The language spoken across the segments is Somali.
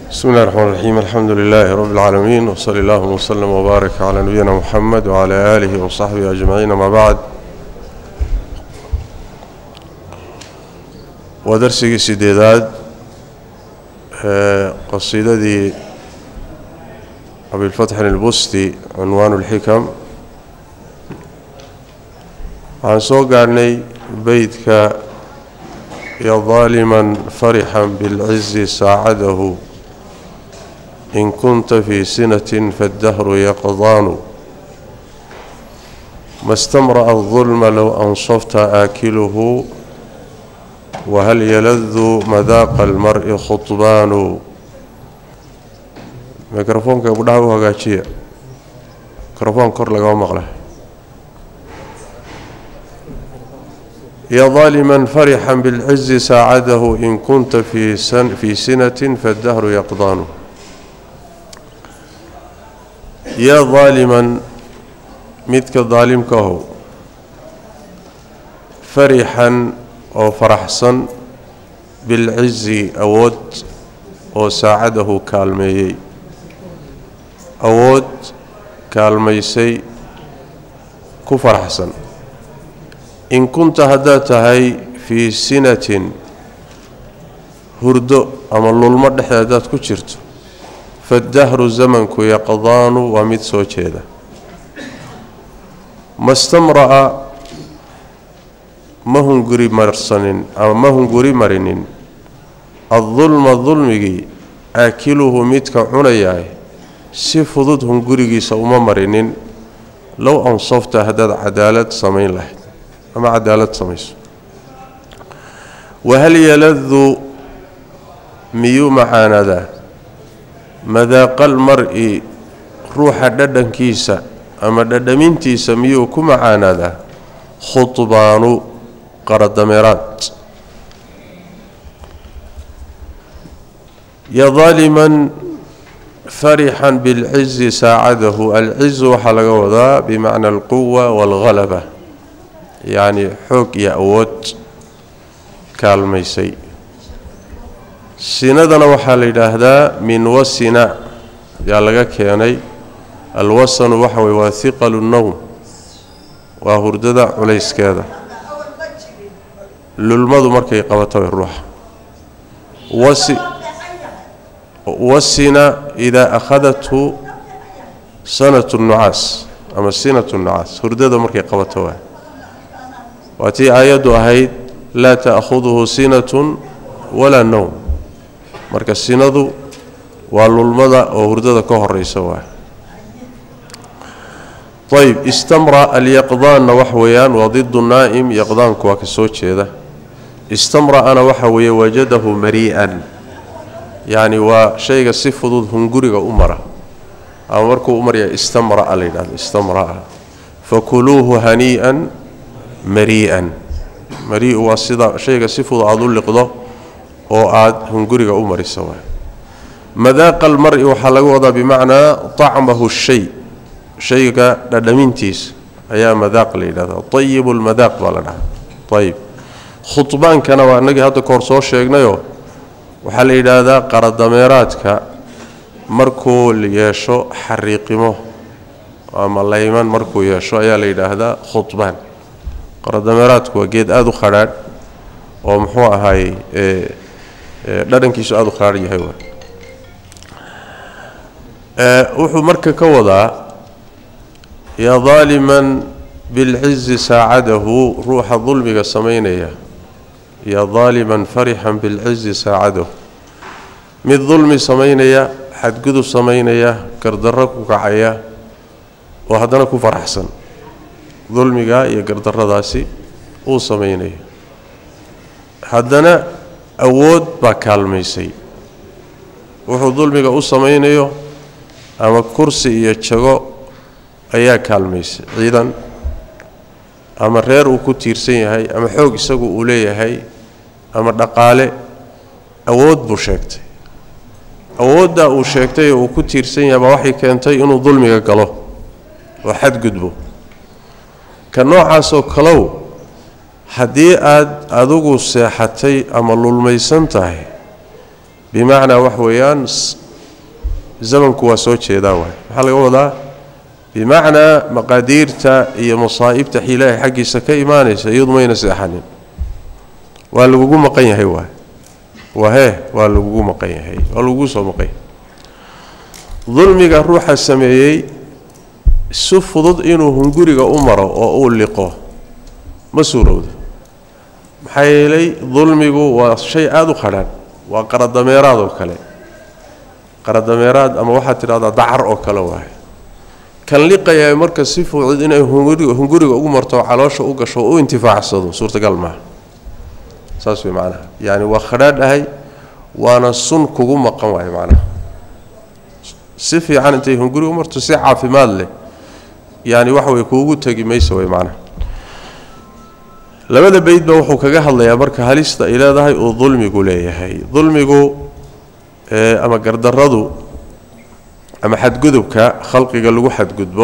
بسم الله الرحمن الرحيم الحمد لله رب العالمين وصلى الله وسلم وبارك على نبينا محمد وعلى آله وصحبه أجمعين ما بعد ودرسي سيديداد قصيدتي أبي الفتح البستي عنوان الحكم عن سوق عني بيتك يا ظالما فرحا بالعز ساعده إن كنت في سنة فالدهر يقضان ما استمرأ الظلم لو أنصفت آكله وهل يلذ مذاق المرء خطبان ميكروفونك أبو دعوة هقاتشية ميكروفون كور لقوا مغله يا ظالما فرحا بالعز ساعده إن كنت في, سن في سنة فالدهر يقضان yaa daaliman midka daalimkahow farixan oo faraxsan bilcizi awood oo saacadahu kaalmeeyey awood kaalmaysay ku faraxsan in kunta haddaad tahay fii sinatin hurdo ama lulmo dhexda haddaad ku jirto faddahru zamanku yaqdaanu waa mid soo jeeda ma stamra'a ma hunguri marsanin ama ma hunguri marinin addulma dulmigii aakiluhu midka cunayaay si fudud hungurigiisa uma marinin low ansafta haddaad cadaalad samayn lahayd ama cadaalad samayso wahal yaladu miyuu macaanadaa madaaqal mar-i ruuxa dhadhankiisa ama dhadhamintiisa miyuu ku macaanaadaa khudbaanu qaradameeraad ya daaliman farixan bilcizi saacadahu alcizu waxaa laga wadaa bimacna alquwa waalhalaba yacni xoog iyo awood kaalmaysay sinadana waxaa la yidhaahdaa min wasina yaa laga keenay alwasanu waxa weye waa hiqalu nowm waa hurdada culayskeeda lulmadu markay qabato ruuxa wasi wasina idaa akhadathu sanatu nucaas ama sinatu nucaas hurdada markay qabato waa waa tii aayaddu ahayd laa ta'khuduhu sinatun walaa nowm marka sinadu waa lulmada oo hurdada ka horeysa waa ayb istamra alyaqdaanna wax weeyaan waa didu naa'im yaqdaanku waa ka soo jeeda istamra'ana waxa weeye wajadahu marii'an yacni waa shayga si fudud hunguriga u mara ama markuu u maraya istamra'a la yidhahdo istamra'a fakuluuhu hanii'an marii'an marii-u waa sida shayga si fudud aada u liqdo oo aada hunguriga u marisa waay madaaqa almar-i waxaa laga wadaa bimacnaa tacmahu shay shayga dhadhamintiisa ayaa madaaq la yidhahdaa ayibu lmadaaq baa la dhahaa ayib khudbaankana waa inagii hadda kahor soo sheegnayoo waxaa la yidhaahdaa qaradameeraadka markuu yeesho xariiqimo ama layman markuu yeesho ayaa la yidhaahdaa khudbaan qaradameeraadku waa geed aada u khadhaadh oo muxuu ahaayey dhadhankiisu aada u kharaar yahay wuxuu marka ka wadaa yaa daaliman bilcizi saacadahu ruuxa dulmiga samaynaya yaa daaliman farixan bilcizi saacadahu mid dulmi samaynaya xadgudub samaynaya gardarro ku kacaya oo haddana ku faraxsan dulmiga iyo gardarradaasi uu samaynaya haddana awood baa kaalmaysay wuxuu dulmiga u samaynayo ama kursi iyo jago ayaa kaalmaysay ciidan ama reer uu ku tiirsan yahay ama xoog isagu uu leeyahay ama dhaqaale awood buu sheegtay awooddaa uu sheegtay oo uu ku tiirsan yahay baa waxay keentay inuu dulmiga galo oo xadgudbo ka noocaasoo kalow haddii aad adigu seexatay ama lulmaysan tahay bimacnaa wax weeyaan zamanku waa soo jeedaa waay maxaa laga wadaa bimacnaa maqaadiirta iyo masaa'ibta ilaahay xaggiisa ka imaanaysa iyadu mayna seexanin waa lagugu maqan yahay waay waa hee waa lagugu maqan yahay waa lagugu soo maqan yahay dulmiga ruuxa sameeyey si fudud inuu hunguriga u maro oo uu liqo ma suurowdo maxaa yeelay dulmigu waa shay aada u qadhaan waa qaradameeraad oo kale qaradameeraad ama waxaad tidhahdaa dacar oo kale waaye kan liqayaa marka si fudud inay hunguriga hunguriga ugu marto caloosha u gasho oo u intifaacsado suurtagal maaha saas way macnaha yacani waa khadhaadhahay waana sun kugu maqan waaye macnaha si fiican intay hunguriga u marto si caafimaad leh yani waxa way kuugu tegi maysa way macnaha labada beydba wuxuu kaga hadlayaa marka halista ay leedahay uu dulmigu leeyahay dulmigu ama gardaradu ama xadgudubka khalqiga lagu xadgudbo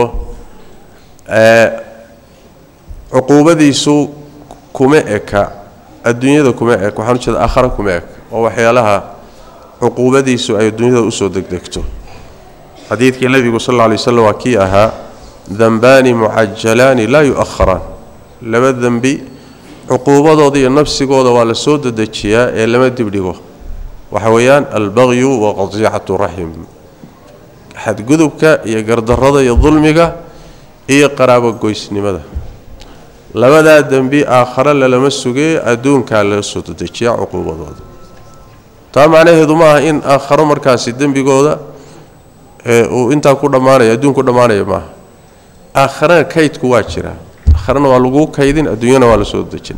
cuquubadiisu kuma eka adduunyada kuma ek waxaan ujeeda aakhara kuma ek oo waxyaalaha cuquubadiisu ay adduunyada usoo degdegto xadiidkii nebigu sal alla alay waslam waa kii ahaa danbaani mucajalaani laa yu-aharaan laba dembi cuquubadooda iyo nafsigooda waa la soo dedejiyaa ee lama dibdhigo waxa weeyaan albaqyu wa qadicatu raxim xadgudubka iyo gardarada iyo dulmiga iyo qaraabogoysnimada labadaa dembi aakhare lalama sugee adduunkaa laga soo dedejiyaa cuquubadooda taa macnaheedu ma aha in aakharo markaasi dembigooda uu intaa ku dhammaanaya adduun ku dhammaanaya maaha aakharana kaydku waa jiraa aakharana waa laguu kaydin adduunyana waa la soo dejina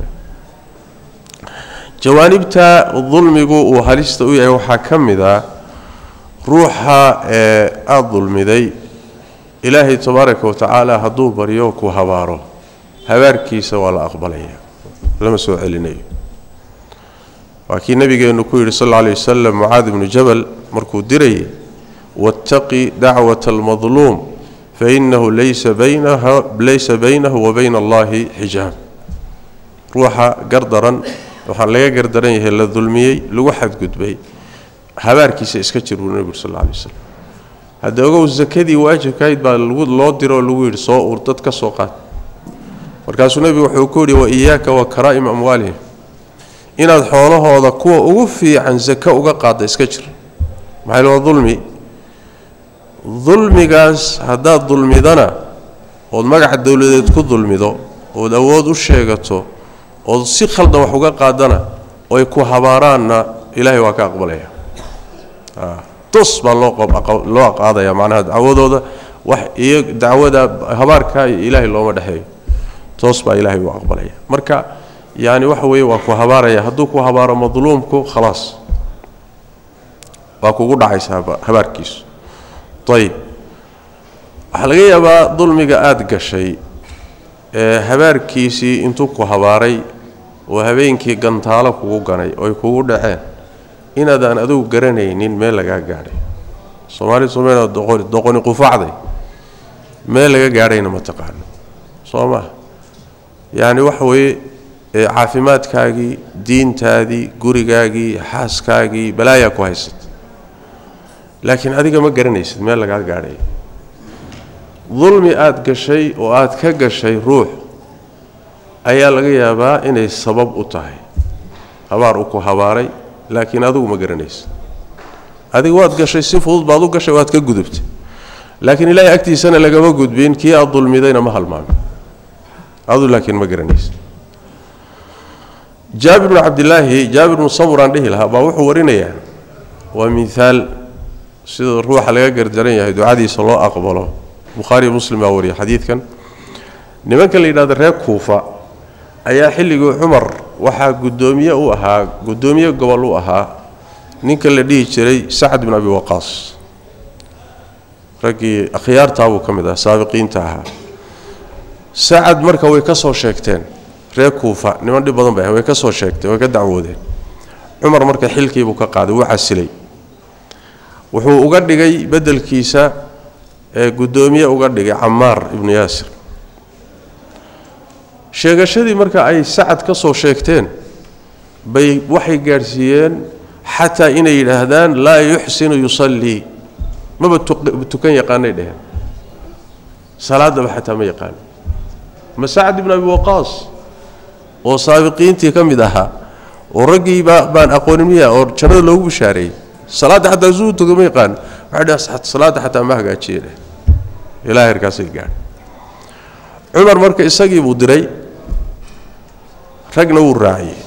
jawaanibta dulmigu uu halista u yahay waxaa ka mid ah ruuxa ee aada dulmiday ilaahay tabaaraka wa tacaala hadduu baryo ku habaaro habaarkiisa waa la aqbalaya lama soo celinayo waa kii nabigeennu ku yidhi sal alla alay wasalam mucaad ibnu jabal markuu dirayay wattaqi dacwata almadluum fainahu laysa baynaha laysa baynahu wa bayna allahi xijaab ruuxa gardaran waxaa laga gardaran yahay la dulmiyey lagu xadgudbay habaarkiisa iska jir buu nebigu sal alla alay wasalam hadda ogow sakadii waajibkahayd baa loo diro oo lagu yidhi soo uur dad ka soo qaad markaasuu nebigu wuxuu ku yidhi wa iyaaka wa karaa'im amwaalihim inaad xoolahooda kuwa ugu fiican sako uga qaadda iska jir maxay waa dulmi dulmigaas haddaad dulmidana ood magaca dowladeed ku dulmido ood awood u sheegato ood si khaldan wax uga qaadana oy ku habaaraanna ilaahay waa ka aqbalaya tos baa loo qaadaya macnaha dacwadooda wax iyo dacwada habaarka ilaahay looma dhexeeyo toos baa ilaahay u aqbalaya marka yani waxa weeye waa ku habaaraya hadduu ku habaaro madluumku khalaas waa kugu dhacaysa habaarkiisu ayib waxaa laga yaabaa dulmiga aada gashay ee habaarkiisii intuu ku habaaray oo habeenkii gantaalo kugu ganay oy kugu dhaceen inaadaan adugu garanaynin meel lagaa gaadhay soomaali soomaliya doqoni doqoni qufacday meel laga gaadhayna ma taqaano soo maha yacni waxa weeye caafimaadkaagii diintaadii gurigaagii xaaskaagii balaayaa ku haysata laakiin adiga ma garanaysid meel lagaa gaadhay dulmi aada gashay oo aada ka gashay ruux ayaa laga yaabaa inay sabab u tahay habaar u ku habaaray laakiin adigu ma garanaysid adiga waad gashay si fudud baad u gashay waad ka gudubtay laakiin ilaahay agtiisana lagama gudbin kii aada dulmidayna ma halmaamin adu laakiin ma garanaysid jaabir bnu cabdilaahi jaabir bnu samuraan dhihi lahaa baa wuxuu warinayaa waa miaal sida ruuxa laga gardaran yahay ducadiisa loo aqbalo bukhaariyo muslim baa wariya xadiidkan nimanka la yidhahdo reer kuufa ayaa xilligii cumar waxaa guddoomiye u ahaa guddoomiye gobol u ahaa ninka la dhihi jiray sacad bin abi waqaas raggii akhyaartaabuu ka mid ah saabiqiinta ahaa sacad marka way ka soo sheegteen reer kuufa niman dhib badan bay way ka soo sheegteen way ka dacwoodeen cumar marka xilkiibuu ka qaaday wuu casilay wuxuu uga dhigay beddelkiisa ee guddoomiye uga dhigay camaar ibnu yaasir sheegashadii marka ay sacad ka soo sheegteen bay waxay gaadhsiiyeen xataa inay yidhaahdaan laa yuxsinu yusallii maba tukan yaqaanay dheheen salaadaba xataa ma yaqaano ma sacd ibn abi waqaas oo saabiqiintii ka mid ahaa oo raggii baa baan aqoonin miya oo jannada loogu bishaareeyey salaadda xataa suu tuga ma yaqaano waxay dheh salaadda xataa ma hagaajiye dheh ilaa herkaasay gaadhay cumar marka isagii buu diray ragna wuu raaciyey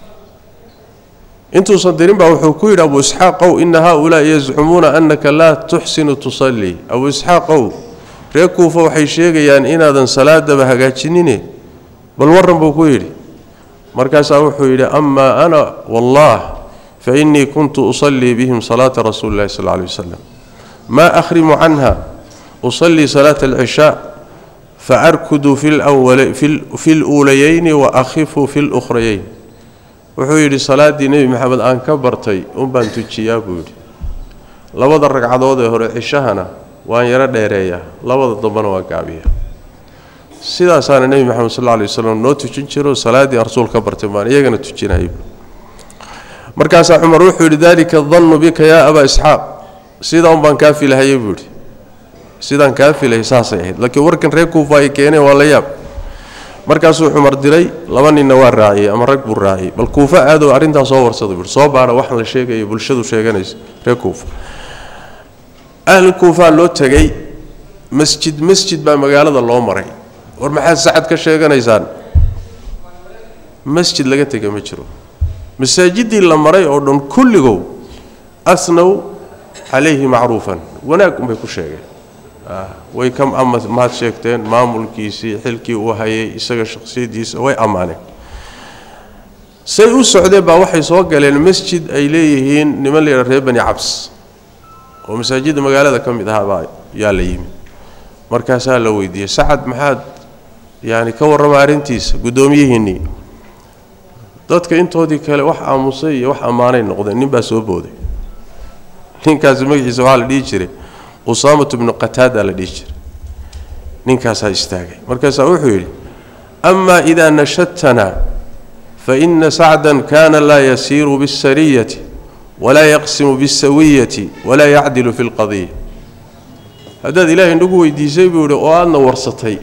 intuusan dirin baa wuxuu ku yidhi abu isxaaqow ina haaulaai yazcumuuna annaka laa tuxsinu tusallii abu isxaaqow ree kuufa waxay sheegayaan inaadan salaadaba hagaajinine bal warran buu ku yidhi markaasaa wuxuu yidhi amaa ana wallah fa innii kuntu usallii bihim salaata rasuuli illahi sal alay wasalam maa akhrimu canha usallii salaata alcishaa faarkudu fi luulayayni wa akhifu fi lukhrayeyn wuxuu yidhi salaaddii nebi maxamed aan ka bartay unbaan tujiyaa buu yidhi labada ragcadood ee hore cishahana waan yaro dheereeyaa labada dambena waan gaabiyaa sidaasaana nebi maxamed sal alay waslam noo tujin jiro salaaddii aan rasuul ka bartay baan iyagana tujinayay markaasaa cumar wuxuu yidhi dalika dannu bika yaa abaa isxaaq sidaa un baan kaa filahayay buu yidhi sidaan kaa filayay saasay ahayd laakiin warkan reer kuufa ay keeneen waa la yaab markaasuu cumar diray laba ninna waa raaciyey ama rag buu raaciyey bal kuufa aadow arrintaa soo warsada buui soo baara waxaan la sheegayo bulshadu sheeganaysa reer kuufa ahlu kuufaa loo tegey masjid masjid baa magaalada loo maray war maxaad sacad ka sheeganaysaan masjid laga tega ma jiro masaajidii la maray oo dhan kulligow asnow calayhi macruufan wanaag unbay ku sheegeen way ka mahad sheegteen maamulkiisii xilkii uu hayay isaga shakhsiyadiisa way ammaaneen say u socdeen baa waxay soo galeen masjid ay leeyihiin niman layidha reer bani cabs oo masaajidda magaalada ka mid ahaabaa yaa la yimi markaasaa la weydiiyey sacad maxaad yaani ka warrama arrintiisa guddoomiyihiinnii dadka intoodii kale wax aamusay iyo wax ammaanay noqdeen nin baa soo booday ninkaasi magaciisa waxaa la dhihi jiray usaamatu bnu qataada la dhihi jiray ninkaasaa istaagay markaasaa wuxuu yidhi amaa idaa nashadtanaa faina sacdan kana laa yasiiru biاsariyati walaa yaqsimu biاsawiyati walaa yacdilu fi اlqadiya haddaad ilaahay nagu weydiisay buu yidhi oo aadna warsatay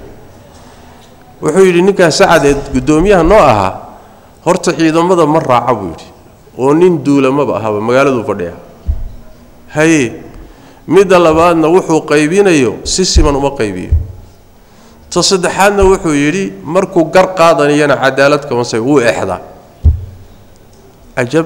wuxuu yidhi ninkaa sacad ee guddoomiyaha noo ahaa horta ciidamada ma raaca buu yidhi oo nin duulamaba ahaba magaaladuu fadhiya haye midda labaadna wuxuu qaybinayo si siman uma qaybiyo ta saddexaadna wuxuu yidhi markuu gar qaadanayana cadaalad kamase wuu exdaa cajab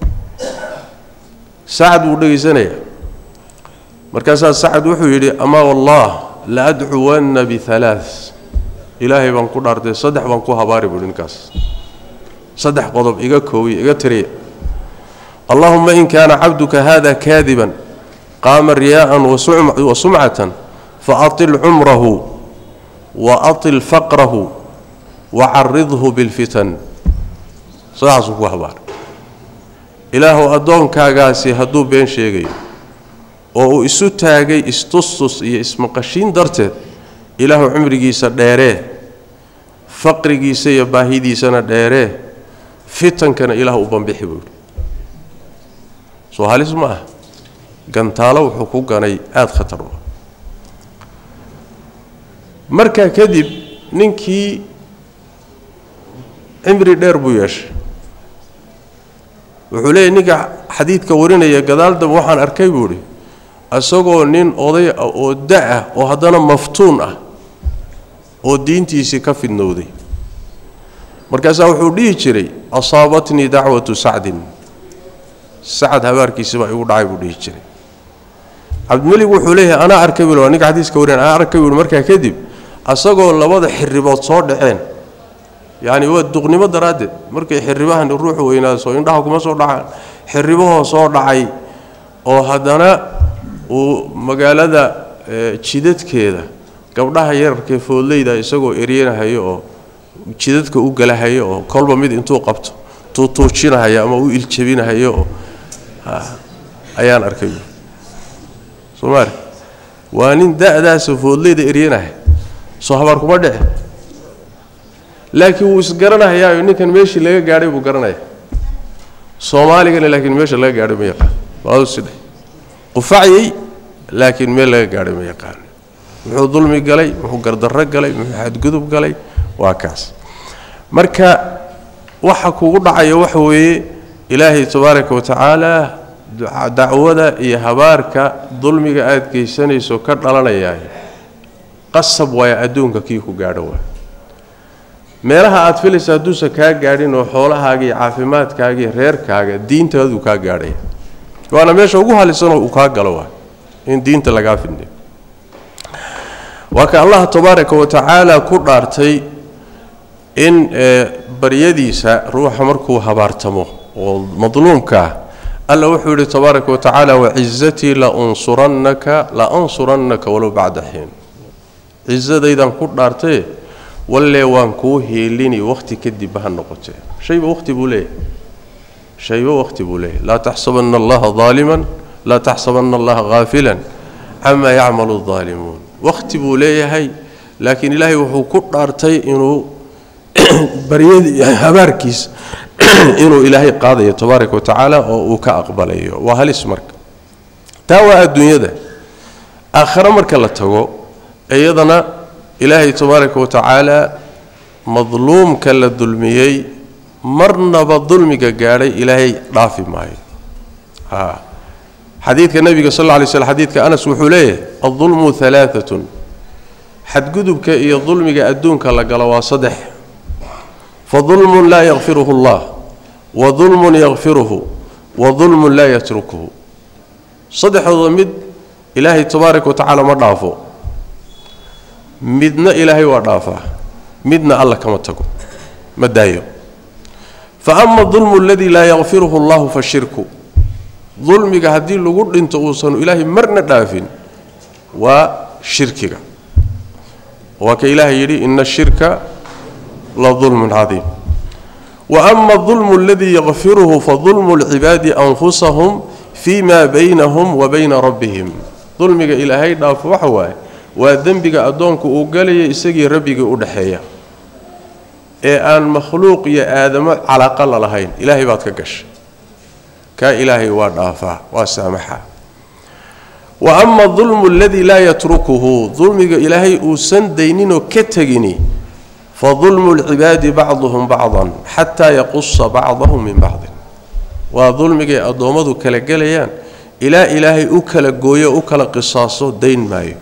sacad wuu dhegaysanayaa markaasaa sacad wuxuu yidhi amaa wallah la adcuwanna bialaa ilaahay baan ku dhaartay saddex baan ku habaari buuhi ninkaas saddex qodob iga koowiya iga tiriya allahuma in kaana cabduka hada kaadiban qaama riyaa'an wa sumcatan faatil cumrahu wa atil faqrahu wa caridhu bilfitan sidaasuu ku habaaray ilaahu addoonkaagaasi hadduu been sheegayo oo uu isu taagay istustus iyo ismaqashiin darteed ilaahu cumrigiisa dheeree faqrigiisa iyo baahidiisana dheeree fitankana ilaah u bambixi buu yidhi soo halis ma ah gantaalo wuxuu ku ganay aada khatar u markaa kadib ninkii cimri dheer buu yeeshay wuxuu leeyahy ninka xadiidka warinaya gadaaldaba waxaan arkay buu idhi isagoo nin oday ah oo da-ah oo haddana maftuun ah oo diintiisii ka fidnowday markaasaa wuxuu dhihi jiray asaabatnii dacwatu sacdin sacad habaarkiisi baa igu dhacay buu dhihi jiray cabdimelig wuxuu leeyahay anaa arkay buu ninka xadiiska warin anaa arkay buu markaa kadib asagoo labada xiribood soo dhaceen yacni waa duqnimo daraaddeed markay xiribahan ruuxu weynaaso indhaha kuma soo dhacaan xiribahoo soo dhacay oo haddana uu magaalada jidadkeeda gabdhaha yararkee foodleyda isagoo eryanahayo oo jidadka u galahayo oo kolba mid intuu qabto tuutuujinahayo ama u iljabinahayo oo ayaan arkay soomaali waa nin da-daasa foodleyda eryanahay soo habaar kuma dhici laakiin wuu isgaranahayaayo ninkan meeshii laga gaadhay buu garanaya soomaaligana laakiin meesha laga gaadhay ma yaqaan waaduside qufacyey laakiin meel laga gaadhay ma yaqaan muxuu dulmi galay muxuu gardarro galay muxuu xadgudub galay waa kaas marka waxa kugu dhacaya waxa weeye ilaahay tabaaraka wa tacaala dacwada iyo habaarka dulmiga aada geysanayso ka dhalanayaa qasab waaya adduunka kii ku gaadho waay meelaha aad filaysa hadduusan kaa gaadhin oo xoolahaaga iyo caafimaadkaaga iyo reerkaaga diintaaduu kaa gaadhaya waana meesha ugu halisanoo uu kaa galo waay in diinta lagaa fidnayo waa ka allah tabaaraka wa tacaala ku dhaartay in baryadiisa ruuxa markuu habaartamo oo madluumkaah alla wuxuu yidhi tabaaraka wa tacaala wacizatii launsurannaka la ansurannaka walow bacda xiin cizadaydaan ku dhaartaye wallee waan kuu hiilini wakhti kadibba ha noqotee shayba wakhti buu leeyahay shayba wakhti buu leeyahay laa taxsabanna allaha daaliman laa taxsabanna allaha haafilan camaa yacmalu daalimuun wakhti buu leeyahay laakiin ilaahay wuxuu ku dhaartay inuu baryadii habaarkiisa inuu ilaahay qaadayo tabaaraka wa tacaala oo uu ka aqbalayo waa halis marka taa waa adduunyada aakhare marka la tago iyadana ilaahay tabaaraka wa tacaala madluumka la dulmiyey marnaba dulmiga gaadhay ilaahay dhaafi maayo xadiidka nebiga sal lla lay slm xadiidka anas wuxuu leeyahay aldulmu alaaatun xadgudubka iyo dulmiga adduunka la galo waa saddex fadulmun laa yakfiruhu allah wa dulmun yakfiruhu wa dulmun laa yatrukuhu saddexdooda mid ilaahay tabaaraka wa tacaala ma dhaafo midna ilaahay waa dhaafaa midna alla kama tago ma daayo fa ama dulmu aladii laa yakfiruhu allahu fa shirku dulmiga haddii lagu dhinto uusan ilaahay marna dhaafin waa shirkiga waa ka ilaahay yidhi ina ashirka la dulmun cadiim wa ama adulmu aladii yakfiruhu fa dulmu lcibaadi anfusahum fii ma baynahum wa bayna rabbihim dulmiga ilaahay dhaafo waxa waaye waa dembiga addoonku uu galaya isagii rabbigii u dhexeeya ee aan makhluuq iyo aadamo calaaqa la lahayn ilaahay baad ka gashay kaa ilaahay waa dhaafaa waa saamaxa wa ama dulmu aladii laa yatrukuhu dulmiga ilaahay uusan dayninoo ka tegini fa dulmu lcibaadi bacduhum bacdan xataa yaqusa bacdahum min bacdin waa dulmigay addoommadu kala gelayaan ilaa ilaahay u kala gooyo u kala qisaaso dayn maayo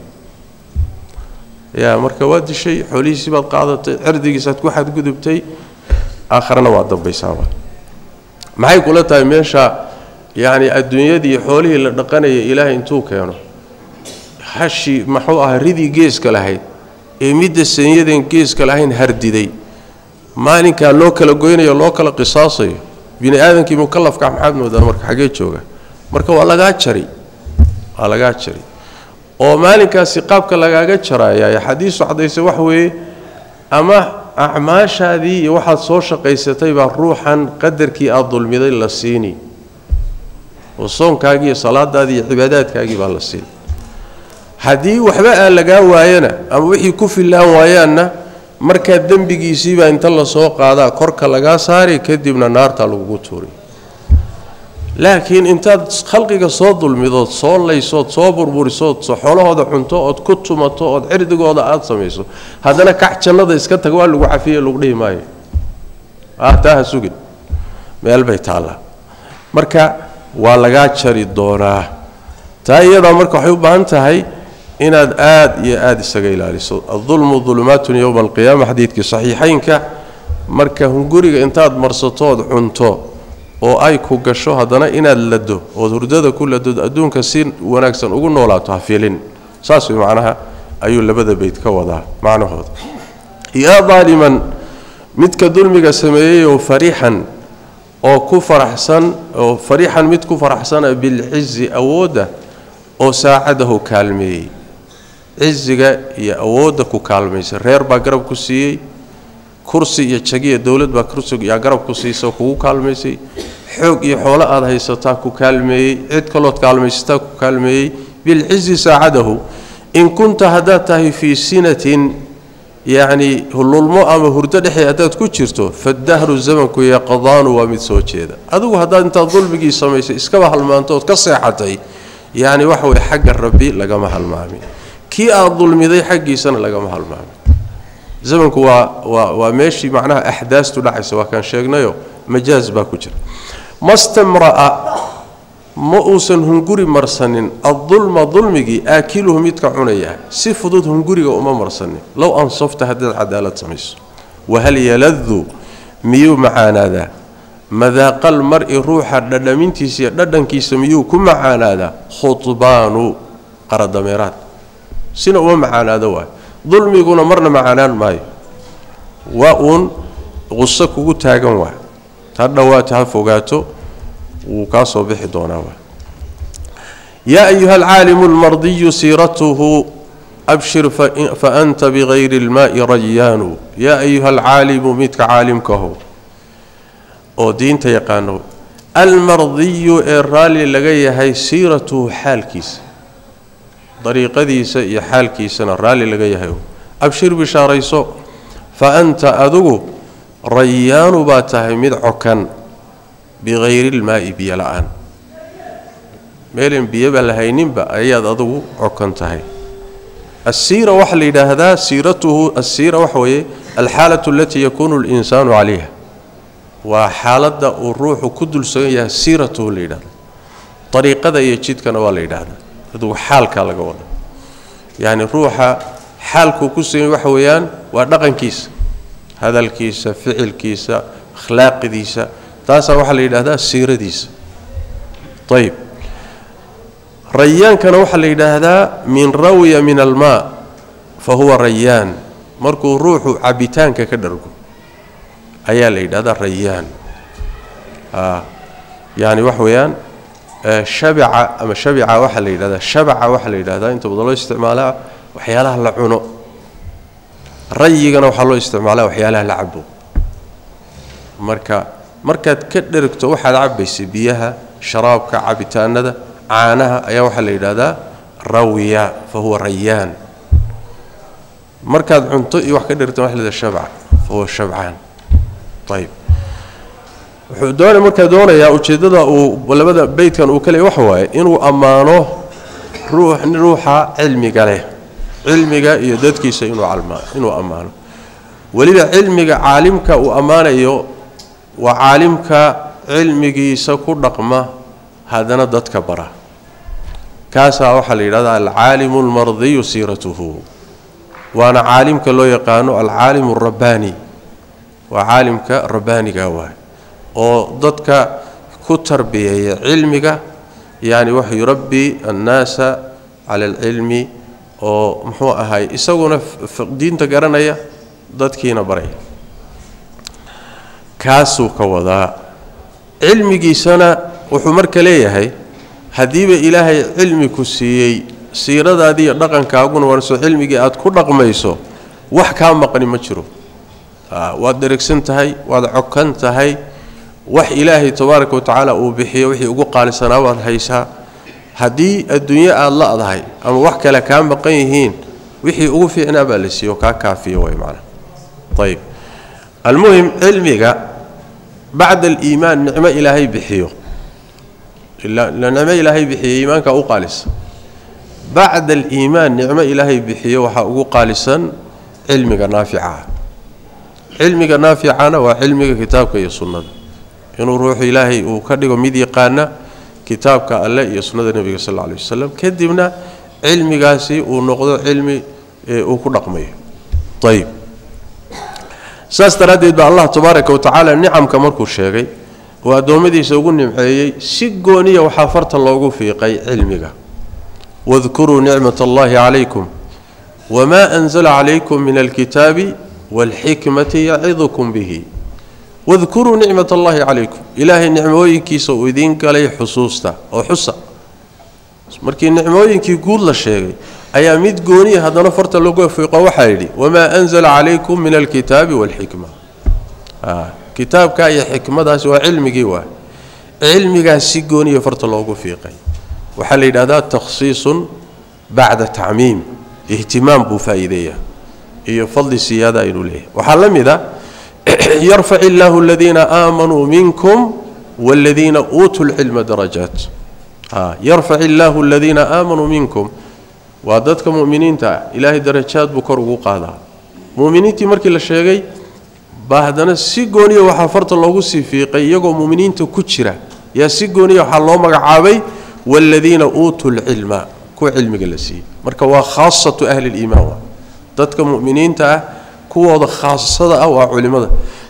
yaa marka waa dishay xoolihiisii baad qaadatay cirdigiisaad ku xadgudubtay aakharana waa dambaysaaba maxay kula tahay meesha yacni adduunyadii xoolihii la dhaqanaya ilaahay intuu keeno hashi maxuu ahaa ridii geeska lahayd ee midda sanyadan geeska lahayn hardiday maalinkaa loo kala goynayo loo kala qisaasayo bini aadamkii mukalafka maxaad moodaa marka xaggee jooga marka waa lagaa jari waa lagaa jari oo maalinkaasi qaabka lagaaga jaraya xadiisu cadayse wax weeye ama acmaashaadii iyo waxaad soo shaqaysatay baa ruuxan qadarkii aada dulmiday la siini oo soonkaagii iyo salaadaadii iyo cibaadaadkaagii baa la siini haddii waxba aan lagaa waayana ama wixii ku fillaan waayaanna markaa dembigiisiibaa inta lasoo qaadaa korka lagaa saari kadibna naartaa lagugu tuuri laakiin intaad khalqiga soo dulmidood soo laysood soo burburisood xoolahooda cunto ood ku tumato ood cirdigooda aada samayso haddana kac jannada iska tag waa lagu cafiye lagu dhihi maayo ah taa ha sugin meel bay taallaa marka waa lagaa jari doonaa taa iyadaa marka waxay u baahan tahay inaad aada iyo aada isaga ilaaliso adulmu dulumaatun yowma alqiyaama xadiidkii saxiixaynka marka hunguriga intaad marsatood cunto oo ay ku gasho haddana inaad lado ood hurdada ku ladood adduunka si wanaagsan ugu noolaato ha filin saas way macnaha ayuu labada beyd ka wadaa macnahooda yaa daaliman midka dulmiga sameeyeyoo farixan oo ku faraxsan oo farixan mid ku faraxsana bilcizi awoodda oo saacadahu kaalmeeyey ciziga iyo awoodda ku kaalmaysa reer baa garab ku siiyey kursi iyo jagiya dowlad baa kursiyaa garab ku siisa oo kugu kaalmaysay xoog iyo xoolo aada haysataa ku kaalmeeyey cid kalood kaalmaysataa ku kaalmeeyey bilcizi saacadahu in kunta haddaad tahay fii sinatin yacni hululmo ama hurdo dhexi haddaad ku jirto fadahru zamanku yaqdaanu waa mid soo jeeda adigu haddaad intaad dulmigii samaysay iskaba halmaanto ood ka seexatay yacni waxa weye xagga rabbi lagama halmaamin kii aad dulmiday xaggiisana lagama halmaamin zamanku waa waa waa meeshii macnaha axdaastu dhacaysa waa kaan sheegnayo majaaz baa ku jira mastamra'a ma uusan hunguri marsanin addulma dulmigii aakiluhu midka cunaya si fudud hunguriga uma marsanin low ansafta haddaad cadaalad samayso wahal yaladu miyuu macaanaadaa madaaqal mar-i ruuxa dhadhamintiisa iyo dhadhankiisa miyuu ku macaanaadaa khudbaanu qaradameeraad sina uma macaanaado waay dulmiguna marna macaanaan maayo waa uun quso kugu taagan waay ha dhowaato ha fogaato wuu kaa soo bixi doonaa waay yaa ayuha alcaalimu almardiyu siiratuhu abshir faanta bigayri اlmaai rayaanu yaa ayuha alcaalimu midka caalimkaho oo diinta yaqaano almardiyu ee raalli laga yahay siiratuhu xaalkiisa dariiqadiisa iyo xaalkiisana raalli laga yahay abshir bishaarayso fa anta adigu rayaanu baa tahay mid cokan bikayri ilmaa'i biyo la-aan meelan biyoba lahayninba ayaad adigu cokan tahay asiira waxaa la yidhaahdaa siiratuhu asiira waxa weeye alxaalatu alatii yakuunu linsaanu calayha waa xaaladda uu ruuxu ku dulsagan yahay siiratuhu la yidhahda dariiqada iyo jidkana waa la yidhaahdaa adugu xaalkaa laga wada yacni ruuxa xaalkuu ku sugan waxa weeyaan waa dhaqankiisa hadalkiisa ficilkiisa akhlaaqidiisa taasaa waxaa la yidhaahdaa siiradiisa ayib rayaankana waxaa la yidhaahdaa min rawiya min almaa fa huwa rayaan markuu ruuxu cabitaanka ka dhargo ayaa la yidhahdaa rayaan yani waxa weeyaan shabica ama shabica waxaa la yidhahdaa shabaca waxaa la yidhahdaa inta badan loo isticmaalaa waxyaalaha la cuno rayigana waxaa loo isticmaalaa waxyaalaha la cabo marka markaad ka dherigto waxaad cabaysay biyaha sharaabka cabitaanada caanaha ayaa waxaa la yidhaahdaa rawiya fa huwa rayaan markaad cunto iyo wax ka dherigto waxa la yidhahdaa shabca fa huwa shabcaan ayib wuxuu doona markaa doonayaa ujeeddada uu labada beytkan uu ka leey waxa waaye inuu ammaano ruux ruuxa cilmiga leh cilmiga iyo dadkiisa inuu almaa inuu ammaano weliba cilmiga caalimka uu ammaanayo waa caalimka cilmigiisa ku dhaqma haddana dadka bara kaasaa waxaa la yidhahdaa alcaalimu almardiyu siiratuhu waana caalimka loo yaqaano alcaalimu alrabbaani waa caalimka rabbaaniga waay oo dadka ku tarbiyeeya cilmiga yani wuxuu yurabbi annaasa cala alcilmi oo muxuu ahay isaguna diinta garanaya dadkiina baraya kaasuu ka wadaa cilmigiisana wuxuu marka leeyahay haddiiba ilaahay cilmi ku siiyey siiradaadii iyo dhaqankaaguna warso cilmigii aad ku dhaqmayso wax kaa maqni ma jiro waad dherigsan tahay waad cokan tahay wax ilaahay tabaaraka watacaala uu bixiyo wixii ugu qaalisanaa waad haysaa haddii adduunyo aada la-dahay ama wax kale kaa maqan yihiin wixii ugu fiicnaa baa la siiyo kaa kaafiyo way macnaa ayib almuhim cilmiga bacda aliimaan nicmo ilaahay bixiyo ila nicmo ilaahay bixiyo iimaanka u qaalisa bacda aliimaan nicmo ilaahay bixiyo waxaa ugu qaalisan cilmiga naaficaah cilmiga naaficana waa cilmiga kitaabka iyo sunnada inuu ruuxu ilaahay uu ka dhigo mid yaqaana kitaabka alleh iyo sunnada nebiga sal alla alay wasalam kadibna cilmigaasi uu noqdo cilmi uu ku dhaqmayo ayib saas daraaddeed baa allah tabaaraka wa tacaala nicamka markuu sheegay oo addoommadiisa ugu nimceeyey si gooniya waxaa farta loogu fiiqay cilmiga wadkuruu nicmat allahi calaykum wamaa anzala calaykum min alkitaabi waalxikmati yacidukum bihi wadkuruu nicmat allahi calaykum ilaahay nicmooyinkiisa uu idiin galay xusuusta oo xusa markii nicmooyinkii guud la sheegay ayaa mid gooniya haddana farta lagu fiiqo waxaa yidhi wamaa anzala calaykum min alkitaabi waalxikma kitaabka iyo xikmadaasi waa cilmigii waa cilmigaas si gooniya farta loogu fiiqay waxaa la yidhahdaa takhsiisun bacda tacmiim ihtimaam buu faa'iideeyaa iyo fadli siyaada inuu leeyahay waxaa la mid a yarfac illaahu aladiina aamanuu minkum waaladiina uutuu lcilma darajaat yarfac illaahu aladiina aamanuu minkum waa dadka mu'miniinta ah ilaahay darajaad buu kor ugu qaadaa mu'miniintii markii la sheegay baa haddana si gooniya waxaa farta loogu sii fiiqay iyagoo mu'miniinta ku jira yaa si gooniya waxaa loo magacaabay waaladiina uutuu lcilma kuwa cilmiga la siiyey marka waa khaasatu ahli liimaan waa dadka mu'miniinta ah kuwooda khaasada ah waa culimmada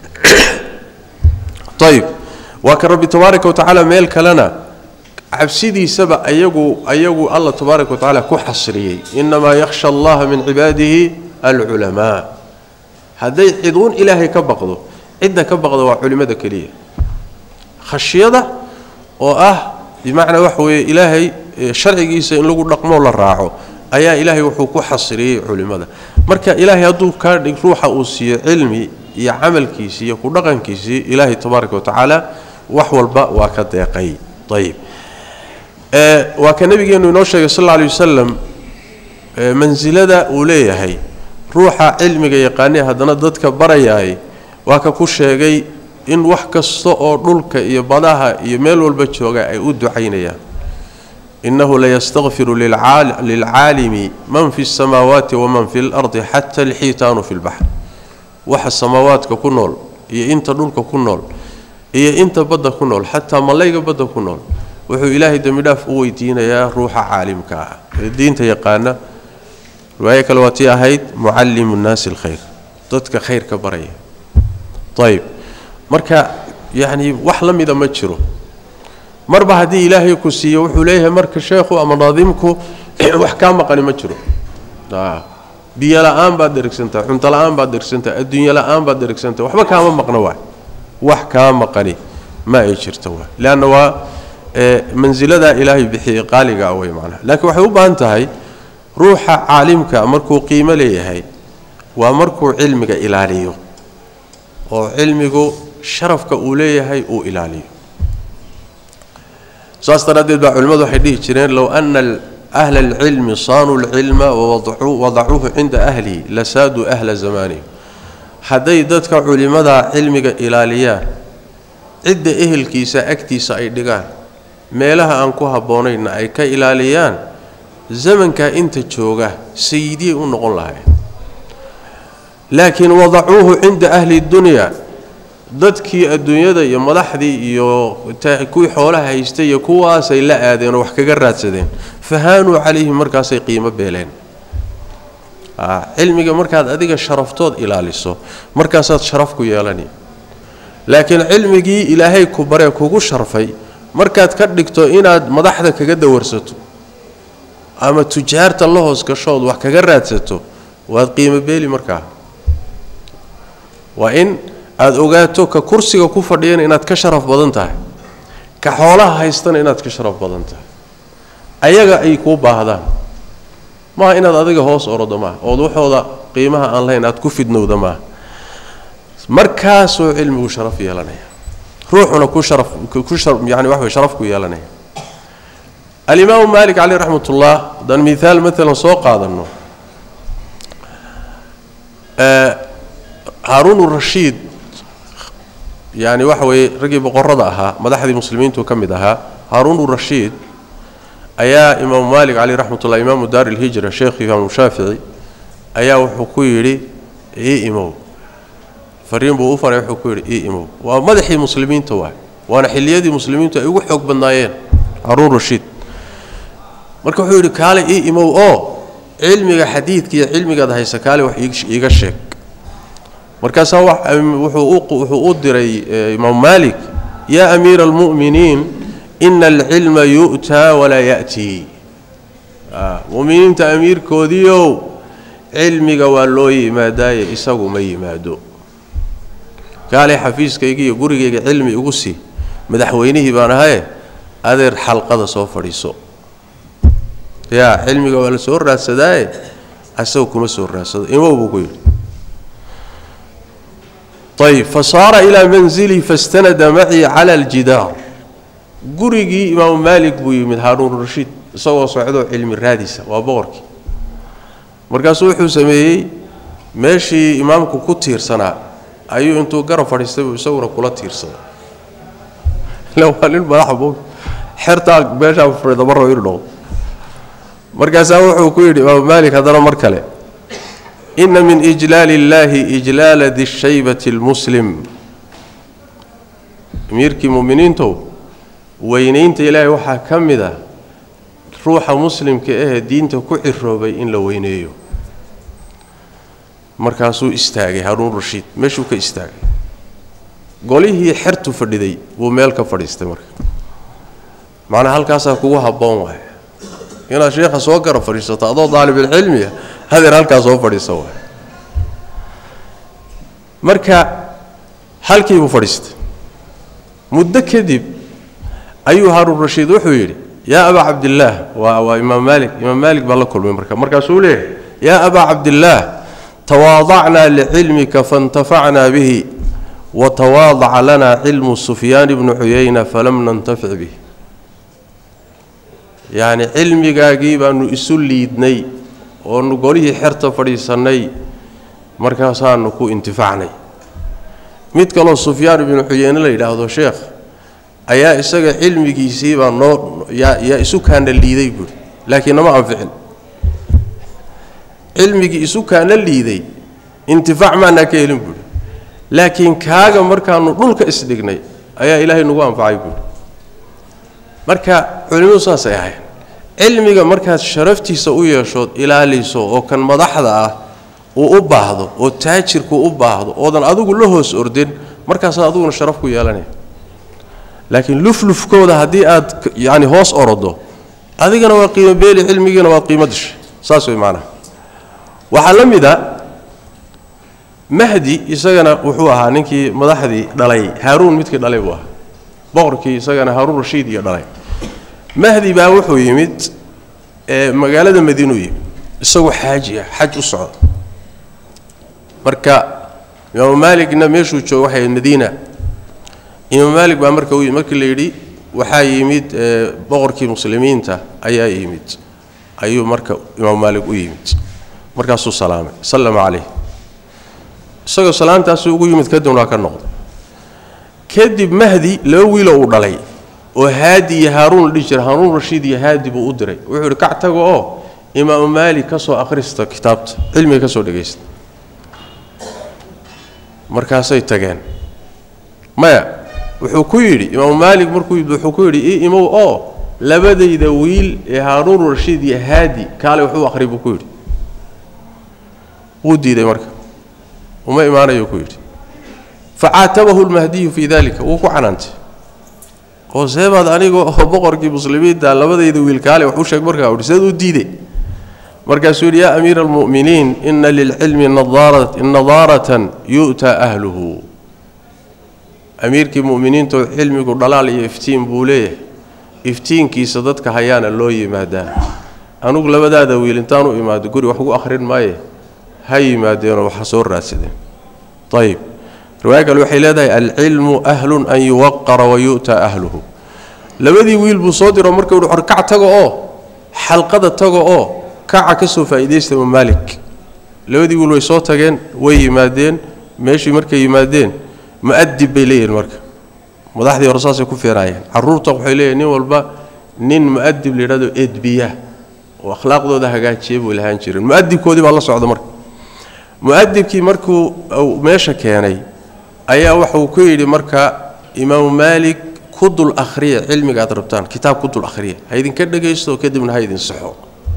ayib waa ka rabbi tabaaraka watacaala meel kalena cabsidiisaba ayagu ayagu alla tabaaraka watacaala ku xasriyey inamaa yakhsha allaha min cibaadihi alculamaa hadday ciduun ilaahay ka baqdo cidda ka baqda waa culimmada keliya khashyada oo ah bimacnaa waxa weeye ilaahay sharcigiisa in lagu dhaqmoo la raaco ayaa ilaahay wuxuu ku xasriyey culimmada marka ilaahay hadduu kaa dhig ruuxa uu siiyo cilmi iyo camalkiisii iyo ku dhaqankiisii ilaahay tabaaraka watacaala wax walba waa ka deeqay ayib waa ka nabigeenu inoo sheegay sal alla alay wasalam mansilada uu leeyahay ruuxa cilmiga yaqaanee haddana dadka barayaay waa ka ku sheegay in wax kasta oo dhulka iyo badaha iyo meel walba jooga ay u ducaynayaan inahu layastakfiru lilcaalimi man fi اsamaawaati waman fi اlardi xata alxiitaanu fi lbaxr waxa samaawaadka ku nool iyo inta dhulka ku nool iyo inta badda ku nool xataa malayga badda ku nool wuxuu ilaahay dembidhaaf u weydiinayaa ruuxa caalimka ah ee diinta yaqaana riwaayo kale waa tii ahayd mucallimu nnaasi alkhayr dadka khayrka baraya ayib marka yacni wax la mida ma jiro marba haddii ilaahay ku siiyo wuxuu leeyahay marka sheekhu ama naadimku wax kaa maqani ma jiro biyo la-aan baad dherigsantaha cunto la-aan baad dherigsantaha adduunyo la-aan baad dherigsantaha waxba kaama maqno waay wax kaa maqani ma ay jirto waay leanna waa mansiladaa ilaahay bixiyey qaaliga ah wey macnaha laakiin waxay u baahan tahay ruuxa caalimka markuu qiimo leeyahay waa markuu cilmiga ilaaliyo oo cilmigu sharafka uu leeyahay uu ilaaliyo saas daraaddeed baa culimmadu waxay dhihi jireen low ana ahla alcilmi saanuu lcilma wawadacuuhu cinda ahlihi lasaaduu ahla zamaanihi hadday dadka culimmadaa cilmiga ilaaliyaan cidda ehelkiisa agtiisa ay dhigaan meelaha aan ku habboonaynna ay ka ilaaliyaan zamankaa inta jooga sayidiyay u noqon lahayn laakiin wadacuuhu cinda ahli dunya dadkii adduunyada iyo madaxdii iyo kuwii xoolaha haystay iyo kuwaasay la aadeen oo wax kaga raadsadeen fahaanuu calayhim markaasay qiimo beeleen cilmiga markaad adiga sharaftood ilaaliso markaasaad sharaf ku yeelani laakiin cilmigii ilaahay ku baree kugu sharfay markaad ka dhigto inaad madaxda kaga dawarsato ama tujaarta la hoos gashood wax kaga raadsato waad qiimo beeli markaa waa in aada ogaato ka kursiga ku fadhiyana inaad ka sharaf badan tahay ka xoolaha haystana inaad ka sharaf badan tahay ayaga ay kuu baahdaan maaha inaad adiga hoos orodo maaha ood waxooda qiimaha aan lahayn aad ku fidnowda maaha markaasuu cilmigu sharaf yeelanaya ruuxuna ku sharaf ku yani wax way sharaf ku yeelanaya alimaamu maalik caleyh raxmat ullah haddaan miaal maalan soo qaadanno haaruun rashiid yani waxa weeye raggii boqorada ahaa madaxdii muslimiintu ka mid ahaa haaruun rashiid ayaa imaamu maalik caleyh raxmat ullah imaamu daar ilhijra sheekh imaamu shaafici ayaa wuxuu ku yidhi ii imow fariin buu u faray wuxuu ku yidhi ii imow waa madaxii muslimiinta waay waana xilliyadii muslimiintu ay ugu xoog badnaayeen haaruun rashiid marka wuxuu yidhi kaale ii imow oo cilmiga xadiidka iyo cilmigaad haysa kaale wax iiga sheeg markaasaa wuxuu u diray imaam maalik yaa amiira almu'miniin ina alcilma yu'taa walaa ya'tii muminiinta amiirkoodiiow cilmiga waa loo yimaadaaye isagu ma yimaado kaalay xafiiskayga iyo gurigayga cilmi igu sii madaxweynihii baan ahaye adeer xalqada soo fadhiiso yaa cilmiga waa la soo raadsadaaye isagu kuma soo raadsado imow buu ku yidhi ayb fasaara ilaa manzilii fastanada macii cala aljidaar gurigii imaamu maalik buu yimid haaruun rashiid isagoo socdoo cilmi raadisa waa boqorkii markaasuu wuxuu sameeyey meeshii imaamku ku tiirsanaa ayuu intuu garab fadhiistay buu isaguna kula tiirsaday ila waa nin madaxa boog xertaa meeshaa fadhiida marraba inuu noqdo markaasaa wuxuu ku yidhi imaamu maalik haddana mar kale ina min ijlaali illaahi ijlaala di shaybati almuslim amiirkii mu'miniintow weynaynta ilaahay waxaa ka mid ah ruuxa muslimka ahee diinta ku ciroobay in la weyneeyo markaasuu istaagay haruun rashiid meeshuu ka istaagay golihii xertu fadhiday buu meel ka fadhiistay marka macnaa halkaasaa kugu habboon waay inaad sheekha soo gara fadhiisato adoo daalibilcilmiya hadeer halkaa soo fadhiisa waay marka halkii buu fadhiistay muddo kadib ayuu haruun rashiid wuxuu yidhi yaa abaa cabdillaah waa waa imaam maalik imaam maalik baa la kulmay marka markaasuu leeyahay yaa abaa cabdillaah tawaadacnaa licilmika faintafacnaa bihi watawaadaca lana cilmu sufyaan bni cuyayna falam nantafic bih yacni cilmigaagii baanu isu liidnay oonu golihii xerta fadhiisannay markaasaanu ku intifacnay mid kaloo sufyaan ibnu xuyeyne la yidhaahdo sheekh ayaa isaga cilmigiisii baa noo yaa yaa isu kaana liiday buuri laakiin nama anficin cilmigii isu kaana liiday intifaac maanaa ka helin buuri laakiin kaaga markaanu dhulka isdhignay ayaa ilaahay nagu anfacay buuri marka culimmadu saasay ahayn cilmiga markaad sharaftiisa u yeeshood ilaaliso oo kan madaxda ah uu u baahdo oo taajirku u baahdo oodan adigu la hoos ordin markaasaad adiguna sharaf ku yeelanaya laakiin luflufkooda haddii aad yacni hoos orodo adigana waa qiimo beeli cilmigiina waad qiimo dishay saas way maanaha waxaa la mid a mahdi isagana wuxuu ahaa ninkii madaxdii dhalay haaruun midkii dhalay buu ahaa boqorkii isagana haaruun rashiid iyo dhalay mahdi baa wuxuu yimid ee magaalada madiinuu yimid isagoo xaaji ah xaj u socda marka imaamu maaligna meeshuu jooga waxay madiina imaam maalik baa marka u yimid markii la yidhi waxaa yimid boqorkii muslimiinta ayaa yimid ayuu marka imaam maalik u yimid markaasuu salaamay sallama calayh isagoo salaamtaasuu ugu yimid kadibna waa ka noqday kadib mahdi laba wiiloo uu dhalay oo haadi iyo haaruun la dhihi jira haaruun rashiid iyo haadi buu u diray wuxuu yidhi kac tago oo imaamu maalik ka soo akhrista kitaabta cilmiga ka soo dhegaysta markaasay tageen maya wuxuu ku yidhi imaamu maalik markuu yimid wuxuu ku yidhi ii imow oo labadayda wiil ee haaruun rashiid iyo haadi kaale waxu akhri buu ku yidhi wuu diiday marka uma imaanayo ku yidhi facaatabahu lmahdiyu fii dalika wuu ku canaantay oo seebaad aniga oo boqorkii muslimiinta labadayda wiil kaale wax u sheeg markaa uhi seed u diiday markaasuu yidhi yaa amiira almu'miniin ina lilcilmi nadaaratan yu'taa ahluhu amiirkii mu'miniintoo cilmigu dhalaal iyo iftiin buu leeyahay iftiinkiisa dadka hayaana loo yimaadaa anugu labadaada wiil intaan u imaado guri wax ugu akhrin maaye ha yimaadeenoo waxa soo raadsadeen ayib riwaaya kale waxay leedahay alcilmu ahlun an yuwaqara wa yu'ta ahluhu labadii wiil buu soo diro marka uhi horkac tago oo xalqada tago oo kaca ka soo faa'iidaysta imaam maalik labadii wiil way soo tageen way yimaadeen meeshii markay yimaadeen mu'adib bay leeyihin marka madaxdii hore saasay ku feeraayeen carruurta waxay leeyihin nin walba nin mu'adib la yidhahdo edbiya oo akhlaaqdooda hagaajiya buu lahaan jireen mu'adibkoodii baa la socda marka mu'adibkii markuu meesha keenay ayaa waxuu ku yidhi marka imaamu maalik ku dul akhriya cilmiga aad rabtaan kitaab ku dul akhriya ha idinka dhegaysto kadibna ha idin saxo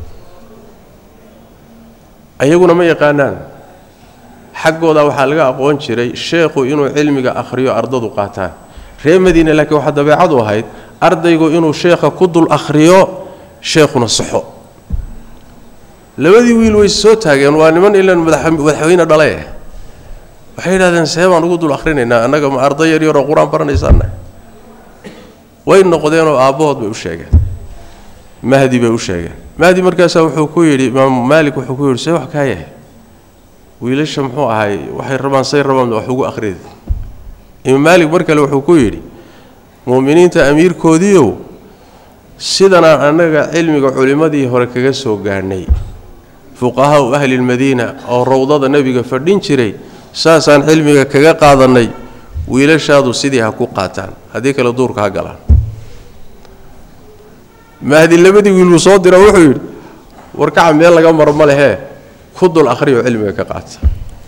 ayaguna ma yaqaanaan xaggooda waxaa laga aqoon jiray sheekhu inuu cilmiga akhriyo ardadu qaataan reer madiine laakiin waxaa dabeecadu ahayd ardaygu inuu sheekha ku dul akhriyo sheekhuna saxo labadii wiil way soo taageen waa niman ilan madaxweyne dhale waxay yidhahdeen see baan ugu dul akhrinaynaa annaga ma arday yar yaroo qur-aan baranaysaana way noqdeenoo aabbahood bay u sheegeen mahdi bay u sheegeen mahdi markaasaa wuxuu ku yidhi imaamu maalik wuxuu ku yidhi see wax kaa yahay wiilasha muxuu ahay waxay rabaan say rabaan wax ugu akhrida imaam maalik mar kale wuxuu ku yidhi mu'miniinta amiirkoodiiow sidanaan annaga cilmiga culimmadii hore kaga soo gaadhnay fuqahaau ahli lmadiina oo rawdada nebiga fadhin jiray saasaan cilmiga kaga qaadannay wiilashaadu sidii ha ku qaataan haddii kale duurka ha galaan mahdi labadii wiiluu soo dira wuxuu yidhi warkaca meel laga maro ma lehee ku dul akhriyo cilmiga ka qaata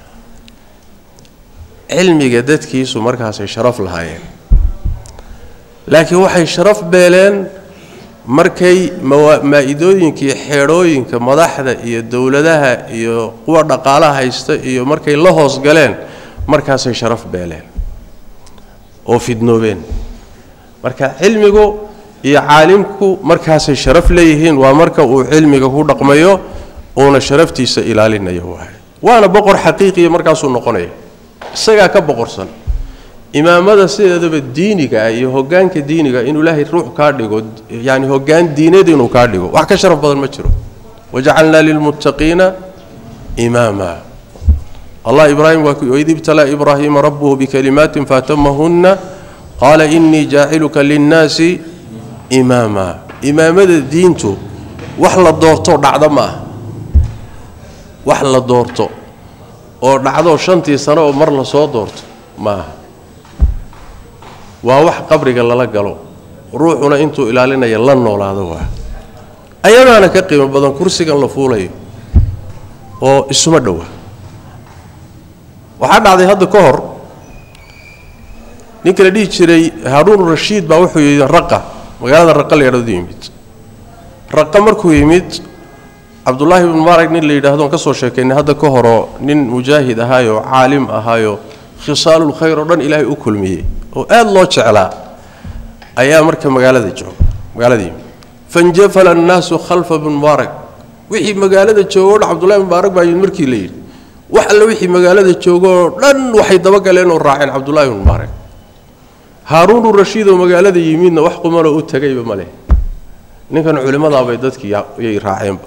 cilmiga dadkiisu markaasay sharaf lahaayeen laakiin waxay sharaf beeleen markay maa-idooyinka iyo xeedhooyinka madaxda iyo dowladaha iyo kuwa dhaqaalaha haysta iyo markay la hoos galeen markaasay sharaf beeleen oo fidnoobeen marka cilmigu iyo caalimku markaasay sharaf leeyihiin waa marka uu cilmiga ku dhaqmayo uuna sharaftiisa ilaalinayo waay waana boqor xaqiiqiya markaasuu noqonaya isagaa ka boqorsan imaamada sideedaba diiniga ah iyo hogaanka diiniga inuu ilaahay ruux kaa dhigo yani hogaan diineed inuu kaa dhigo wax ka sharaf badan ma jiro wajacalnaa lilmuttaqiina imaama allah ibraahim waa waid ibtalaa ibraahiima rabbuhu bikalimaatin faatamahunna qaala inii jaaciluka linnaasi imaama imaamada diintu wax la doorto dhacdo ma ah wax la doorto oo dhacdo shantii sano oo mar la soo doorto ma aha waa wax qabriga lala galo ruuxuna intuu ilaalinaya la noolaado waa ayadaana ka qiimo badan kursigan la fuulayo oo isuma dhowa waxaa dhacday hadda ka hor ninka la dhihi jiray haaruun rashiid baa wuxuu yidhi raqa magaalada raqa la yidhahdo yimid raqa markuu yimid cabdullaahi ibnu maarag nin la yidhaahdo on ka soo sheekaynay hadda ka horoo nin mujaahid ahaayoo caalim ahaayoo khisaalul khayr oo dhan ilaahay u kulmiyey oo aada loo jeclaa ayaa marka magaalada jooga magaalada yimid fanjafala annaasu khalfa ibn mubaarak wixii magaalada joogo o dhan cabdullahi mubaarak baa yimid markii la yidhi wax alle wixii magaalada joogoo dhan waxay dabagaleen oo raaceen cabdullahi ibn mubaarak haaruunu rashiid oo magaalada yimidna wax qumanoo u tegayba ma leh ninkan culimmadaabay dadkii yay raaceenba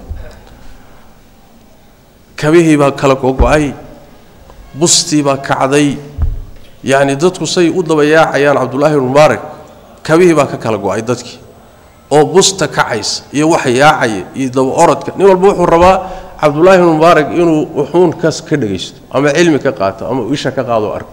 kabihii baa kala gogo-ay bustii baa kacday yacni dadku say u dabayaacayaan cabdullaahi ibn mubaarak kabihii baa ka kala go-ay dadkii oo busta kacaysa iyo waxa yaacaya iyo daba orodka nin walba wuxuu rabaa cabdullaahi ibn mubaarak inuu wuxuun kas ka dhagaysto ama cilmi ka qaato ama isha ka qaado arko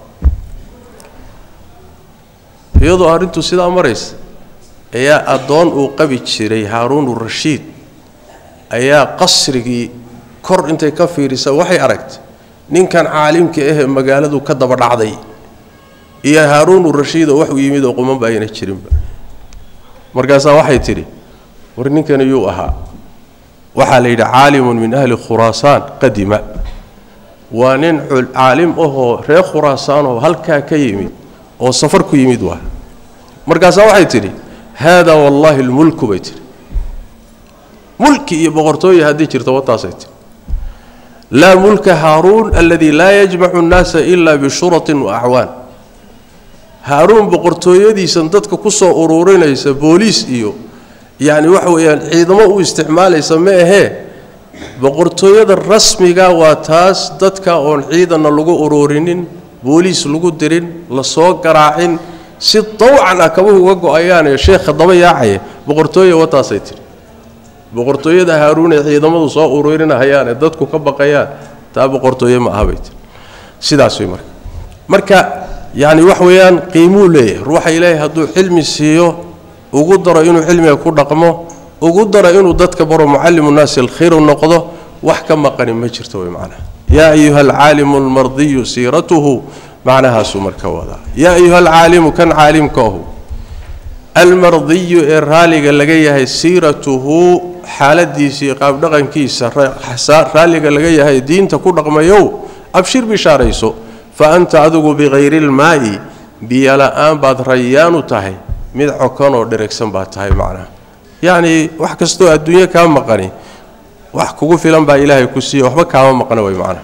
iyadoo arrintu sidaa maraysa ayaa addoon uu qabi jiray haaruunu rashiid ayaa qasrigii kor intay ka fiirisa waxay aragtay ninkan caalimka ahee magaaladu ka daba dhacday iyo haaruunu rashiidoo waxuu yimid oo qumanba ayna jirinba markaasaa waxay tidhi war ninkani yuu ahaa waxaa la yidhi caalimun min ahli khuraasaan qadima waa nin caalim ahoo reer khuraasaanoo halkaa ka yimid oo safar ku yimid waa markaasaa waxay tidhi haadaa wallaahi lmulku bay tidhi mulki iyo boqortooye haddii jirto wataasay tidhi laa mulka haaruun aladii laa yajmacu annaasa ilaa bishuratin wa acwaan haaruun boqortooyadiisan dadka ku soo ururinaysa booliis iyo yacni waxa weeyaan ciidamo u isticmaalaysa ma ahee boqortooyada rasmiga waa taas dadka oon ciidanna lagu ururinin booliis lagu dirin la soo garaacin si dawcan ah kabuhu uga go-ayaanee sheekha daba yaacaya boqortooye wataasay tidhi boqortooyada haaruun ee ciidamadu soo ururinahayaanee dadku ka baqayaan taa boqortooye ma aha bay tii sidaas way marka marka yacni wax weeyaan qiimuu leeyahay ruuxa ilaahay hadduu cilmi siiyo ugu daro inuu cilmiga ku dhaqmo ugu daro inuu dadka baro mucallimu nnaasi alkhayru noqdo wax ka maqani ma jirto way macnaha yaa ayuha alcaalimu almardiyu siiratuhu macnahaasuu marka wadaa yaa ayuha alcaalimu kan caalimka ahu almardiyu ee raaliga laga yahay siiratuhu xaaladiisa iyo qaabdhaqankiisa raalliga laga yahay diinta ku dhaqmayow abshir bishaarayso fa anta adigu bikayri ilmaa'i biyo la-aan baad rayaanu tahay mid cokan oo dheregsan baad tahay macnaha yacnii wax kastoo adduunyo kaa maqani wax kugu filan baa ilaahay ku siiya waxba kaama maqna way macnaha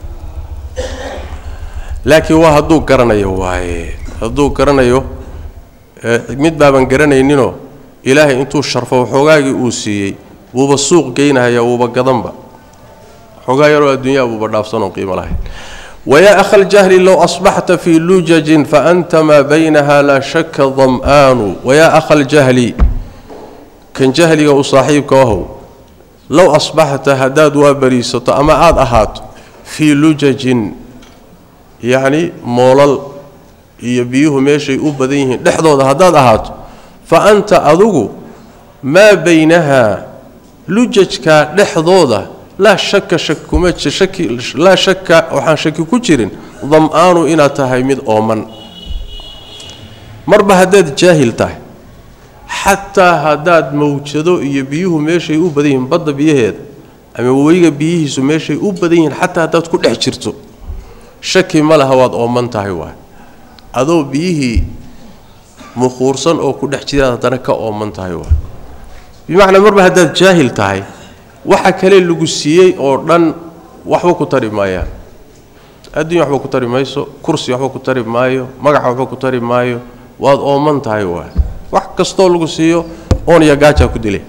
laakiin waa hadduu garanayo waaye hadduu garanayo mid baaban garanayninoo ilaahay intuu sharfo waxoogaagii uu siiyey wuuba suuq geynahaya wuuba gadanba xoogaa yaroo adduunyaa buuba dhaafsanoo qiimo lahayn wayaa akha ljahli low asbaxta fii lujajin faanta maa baynaha laa shaka dam'aanu wayaa akha ljahli kan jahliga u saaxiibka ahow low asbaxta haddaad waa bariisato ama aada ahaato fii lujajin yacni moolal iyo biyuhu meeshay u badan yihiin dhexdooda haddaad ahaato fa anta adugu maa baynahaa lujajkaa dhexdooda laa shaka shak kuma shaki laa shaka waxaan shaki ku jirin dam-aanu inaad tahay mid ooman marba haddaad jaahil tahay xataa haddaad mawjado iyo biyuhu meeshay u badan yihiin badda biyaheeda ama weyga biyihiisu meeshay u badan yihiin xataa haddaad ku dhex jirto shaki ma laha waad ooman tahay waay adoo biyihii mukhuursan oo ku dhex jiraad haddana ka ooman tahay waay bimacnaa marba haddaad jaahil tahay waxa kale lagu siiyey oo dhan waxba ku tari maayaan adduunya waxba ku tari mayso kursi waxba ku tari maayo magaca waxba ku tari maayo waad ooman tahay waay wax kastoo lagu siiyo oon iyo gaajaa ku dilay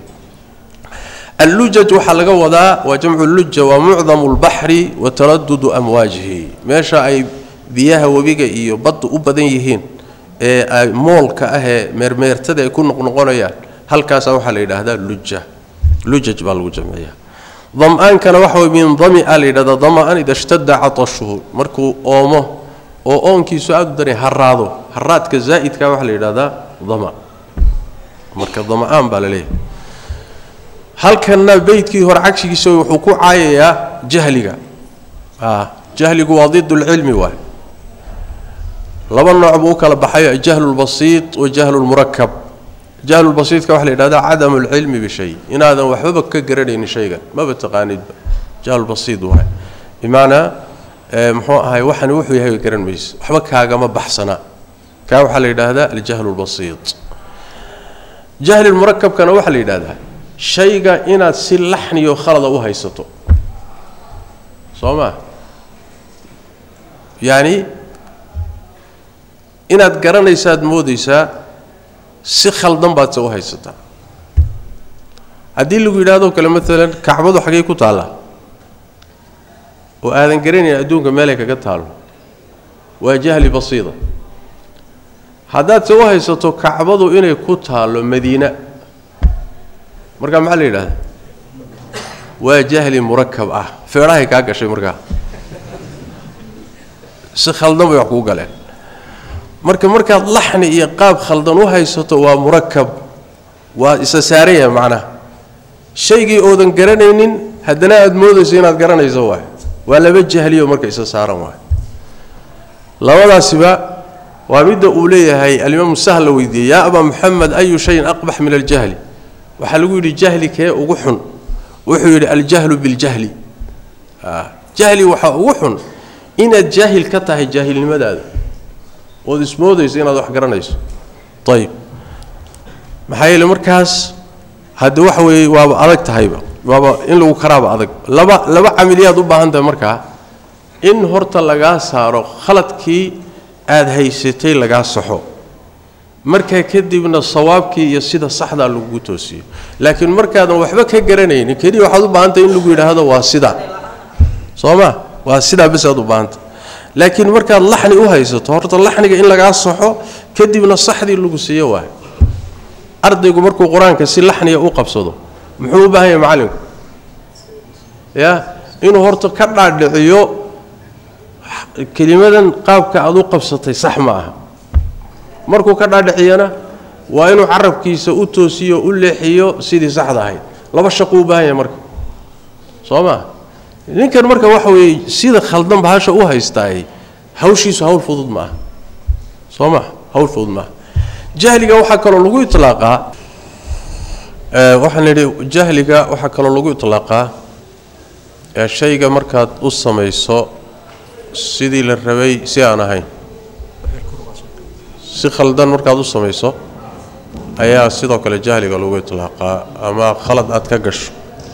allujaj waxaa laga wadaa waa jamcu luja waa mucdamu lbaxri wa taradudu amwaajihi meesha ay biyaha webiga iyo badda u badan yihiin ee ay moolka ah ee meermeertada ay ku noqnoqonayaan halkaasaa waxaa la yidhaahdaa luja lujaj baa lagu jamciyaa dam-aankana waxa way min damia la yidhahdaa dama-an ida shtada catashuhu markuu oomo oo oonkiisu aada u daray haraado haraadka zaa'idka waxaa la yidhahdaa dama marka dama-aan baa la leeyahay halkanna beydkii hore cagshigiisa wuxuu ku caayayaa jahliga jahligu waa did lcilmi waay laba nooc buu u kala baxayo jahlu lbasiid wa jahlu lmurakab jahlulbasiidka waxa la yidhahdaa cadamu lcilmi bishay inaadan waxbaba ka garanaynin shaygan maba taqaanidba jahlulbasiid waay bimacnaa muxuu ahay waxani wuxuu yahay garan mayse waxba kaagama baxsana kaa waxaa la yidhaahdaa aljahlu lbasiid jahli murakabkana waxaa la yidhahdaa shayga inaad si laxniyo khalada u haysato soo maa yacni inaad garanaysaad moodaysaa si khaldan baad se u haysataa haddii lagu yidhahdoo kale maalan kacbadu xaggay ku taallaa oo aadan garanayn adduunka meelay kaga taalo waa jahli basiida haddaad se u haysato kacbadu inay ku taallo madiina markaa maxaa la yidhahdaa waa jahli murakab ah feedhahay kaa gashay markaa si khaldan bay wax kuu galeen marka markaad laxni iyo qaab khaldan u haysato waa murakab waa isa saaran yahay macnaha shaygii oodan garanaynin haddana aada moodayso inaad garanayso waay waa laba jahliyo marka isa saaran waay labadaasiba waa midda uu leeyahay alimaamu sahl la weydiiyey yaa abaa muxamed ayu shayin aqbax min aljahli waxaa lagu yidhi jahli kee ugu xun wuxuu yidhi aljahlu biljahli jahli waxaa ugu xun inaad jaahil ka tahay jaahilnimadaada ood ismoodayso inaad wax garanayso ayib maxaa yeele markaas hadde waxa weeye waaba adag tahayba waaba in lagu karaaba adag laba laba camiliyaad u baahan tahay markaa in horta lagaa saaro khaladkii aada haysatay lagaa saxo markaa kadibna sawaabkii iyo sida saxdaa lagugu toosiyo laakiin markaadan waxba ka garanaynin keliya waxaad u baahantahay in lagu yidhaahdo waa sidaa soo ma waa sidaa bes aad u baahantay laakiin markaad laxni u haysato horta laxniga in lagaa saxo kadibna saxdii lagu siiyo waay ardaygu markuu qur-aanka si laxniga u qabsado muxuu u baahan yahay macallinku ya inuu horta ka dhaadhiciyo kelimadan qaabka aad u qabsatay sax ma aha markuu ka dhaadhiciyana waa inuu carabkiisa u toosiyo u leexiyo sidii saxda ahayd laba shaquu u baahan yahay marka soo maa ninkan marka waxa weeye sida khaldan bahasha u haystaay hawshiisu hawl fudud ma aha soo maa hawl fudud maaha jahliga waxaa kaloo lagu itlaaqaa waxaan nidhi jahliga waxaa kaloo lagu itlaaqaa shayga markaad u samayso sidii la rabay si aan ahayn si khaldan markaad u samayso ayaa sidoo kale jahliga lagu itlaaqaa ama khalad aad ka gasho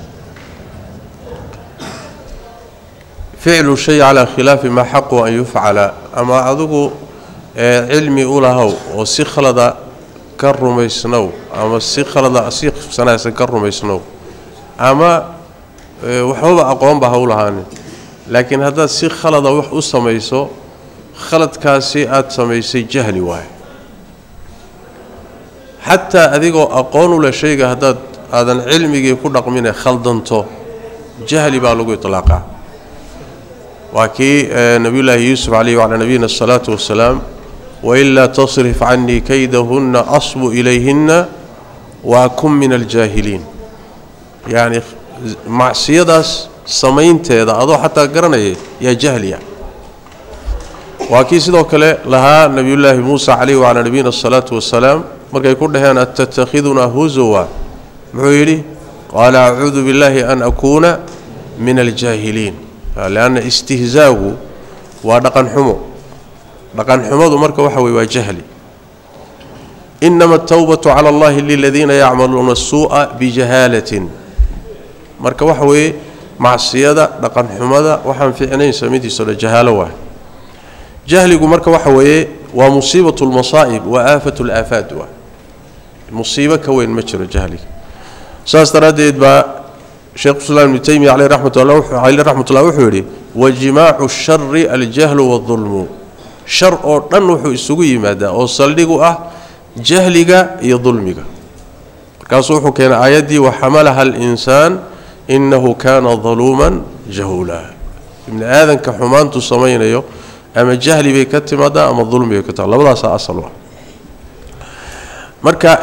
ficlu shay calaa khilaafi maa xaqu an yufcala ama adigu cilmi u lahow oo si khalada ka rumaysnow ama si khalada si sanaagsan ka rumaysnow ama waxbaba aqoonba ha u lahaanin laakiin haddaad si khalada wax u samayso khaladkaasi aada samaysay jahli waayo xataa adigoo aqoon u leh shayga haddaad aadan cilmigii ku dhaqmine khaldanto jahli baa lagu iطlaaqaa waa kii nabiyullaahi yuusuf calayhi wacalaa nabiyina asalaatu wasalaam wailaa tasrif canii kaydahunna asbu ilayhinna waakun min aljaahiliin yacni macsiyadaas samaynteeda adoo xataa garanaya yaa jahliya waa kii sidoo kale lahaa nebiyullaahi muusa calayhi wacalaa nabiyina asalaatu wasalaam markay ku dhaheen attattakhidunaa huzuwa muxuu yidhi qaala acuudu billaahi an akuuna min aljaahiliin leanna istihzaagu waa dhaqan xumo dhaqan xumadu marka waxa weye waa jahli inama atawbatu cala allahi liladiina yacmaluuna asuu'a bijahaalatin marka waxa weeye macsiyada dhaqan xumada waxaan ficnayn samidiiso dhan jahaalo waay jahligu marka waxa weeye waa musiibatu lmasaa'ib waa aafatu laafaad waa musiibo ka weyn ma jiro jahliga saas daraaddeed baa sheekh islaam ibnu taymiya caleyh raxmatullah raxmatullah wuxuu yidhi wajimaacu shari aljahlu waadulmu shar oo dhan wuxuu isugu yimaadaa oo saldhigu ah jahliga iyo dulmiga markaasuu wuxuu keenay aayaddii waxamalaha alinsaan innahu kaana daluuman jahuula ibni aadanka xumaantu samaynayo ama jahli bay ka timaadaa ama dulmi bay ka timaada labadaasaa asal u ah marka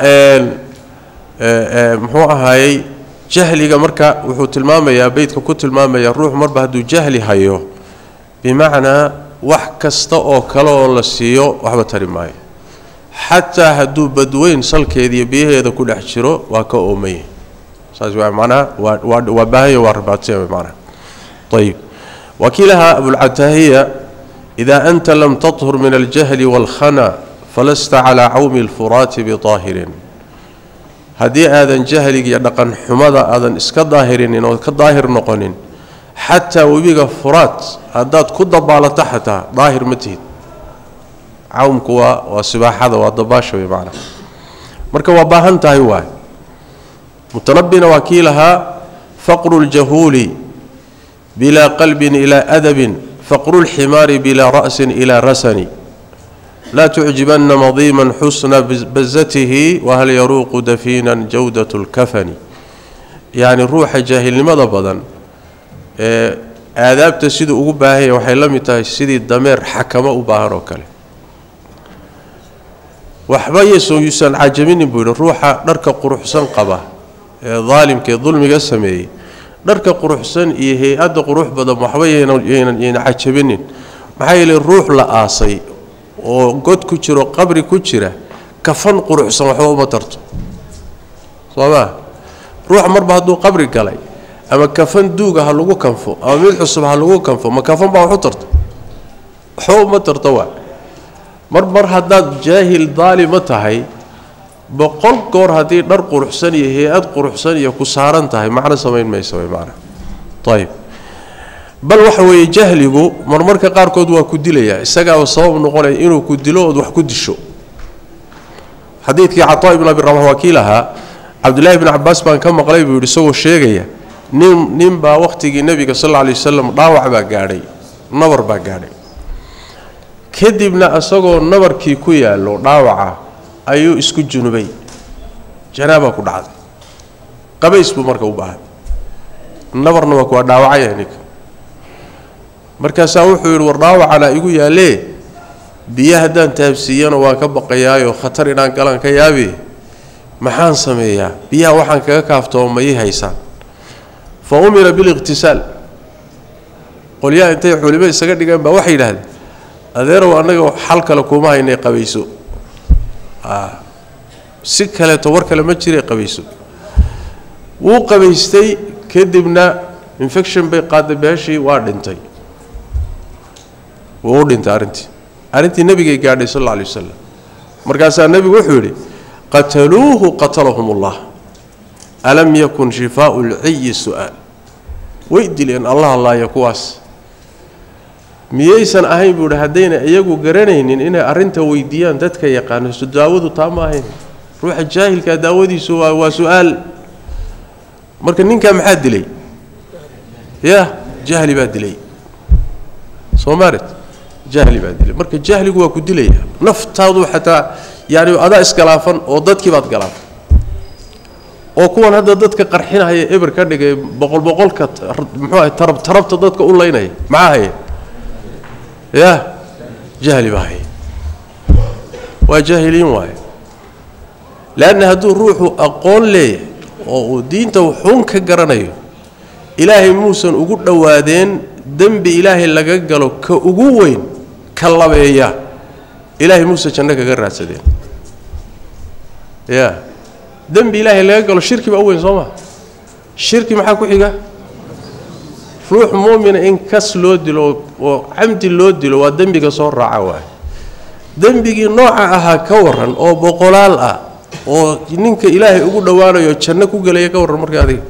muxuu ahaayey jahliga marka wuxuu tilmaamayaa beydka ku tilmaamayaa ruux marba hadduu jahli hayo bimacnaa wax kasta oo kale oo la siiyo waxba tari maayo xataa hadduu badweyn salkeediiyo biyaheeda ku dhex jiro waa ka oomaya saas waa macnaha waa waa waa baahanya waa rabaataya macnaha ayib waa kii lahaa abulcataahiya idaa anta lam tathur min aljahli waalkhana falasta calaa cawmi alfuraati bidaahirin haddii aadan jahliga iyo dhaqan xumada aadan iska daahirinin oo ka daahir noqonin xataa webiga furaat haddaad ku dabaalato xataa daahir ma tihid cawmku waa waa sibaaxada waa dabaasha wey macnaa marka waa baahan tahay waay mutanabina waa kii lahaa faqru ljahuuli bilaa qalbin ilaa adabin faqru lximaari bilaa ra'sin ilaa rasani laa tucjibanna madiiman xusna bazatihi wahal yaruuqu dafiinan jawdat lkafani yacni ruuxa jaahilnimada badan ee aadaabta siduu ugu baahanya waxay la mid tahay sidii dameer xakamo u baahan oo kale waxba yeso yuusan cajaminin buu yidhi ruuxa dharka quruxsan qaba ee daalimka ee dulmiga sameeyey dharka quruxsan iyo hay-adda qurux badan waxba yaynan cajabinin maxaa yeelay ruux la aasay oo god ku jiro qabri ku jira kafan quruxsan waxba uma tarto soo maa ruux marba hadduu qabri galay ama kafan duuga ha lagu kanfo ama mid cusub ha lagu kanfo ma kafan baa waxu tarto waxba uma tarto waa mar mar haddaad jaahil daalima tahay boqol goor haddii dhar quruxsan iyo hay-ad quruxsan iyo ku saaran tahay macno samayn maysa way macna ayib bal waxa weeye jahligu marmarka qaarkood waa ku dilayaa isagaaba sabab noqonaya inuu ku dilo ood wax ku disho xadiidkii cataa ibn abi rabax waa kii lahaa cabdullaahi bn cabaas baan ka maqlay buu yidhi isagoo sheegaya nin nin baa wakhtigii nebiga sal alla alay wasalam dhaawac baa gaadhay nabar baa gaadhay kadibna isagoo nabarkii ku yaallo dhaawaca ayuu isku junubay janaabaa ku dhacday qabays buu marka u baahay nabarna waa kuwaa dhaawacaya ninka markaasaa wuxuu yidhi war dhaawacanaa igu yaallee biyo haddaan taabsiiyana waan ka baqayaayo khatar inaan galaan ka yaabi maxaan sameeyaa biyaha waxaan kaga kaaftoomo ma ii haysaan fa umira biliqhtisaal qolyaha intay culimo isaga dhigeen baa waxay yidhaahdeen adeerow annaga xal kale kuma haynay qabayso si kaleeto war kale ma jira qabayso wuu qabaystay kadibna infection bay qaaday beeshii waa dhintay wuu u dhintay arrintii arrintii nebigay gaadhay sal alla alay wasalam markaasaa nebigu wuxuu yidhi qataluuhu qatalahum ullah alam yakun shifaau lciyi su-aal way dileen allah allaaya kuwaas miyaysan ahayn buu idhi haddayna iyagu garanaynin inay arrinta weydiiyaan dadka yaqaano so daawadu taa ma ahayn ruuxa jaahilkaa daawadiisu waa waa su-aal marka ninkaa maxaa dilay ya jahli baa dilay soo maaret jahli baa dilay marka jahligu waa ku dilaya naftaadu xataa yani adaa iskalaafan oo dadkii baad galaafan oo kuwan hadda dadka qarxinaya eber ka dhigay boqol boqolka muxuu ahay tarab tarabta dadka u laynaya maxaa haya ya jahli baa haya waa jaahiliin waaye leanna hadduu ruuxu aqoon leeyahay oo uu diinta wuxuun ka garanayo ilaahay muusan ugu dhowaadeen dembi ilaahay laga galo ka ugu weyn ka labeeya ilaahay muuse janno kaga raadsadeen ya dembi ilaahay laga galo shirki baa u weyn soo maa shirki maxaa ku xiga ruux muumina in kas loo dilo oo camdi loo dilo waa dembiga soo raaca waaye dembigii nooca ahaa ka waran oo boqolaal ah oo ninka ilaahay ugu dhowaanayo janno ku gelaya ka warran marka adiga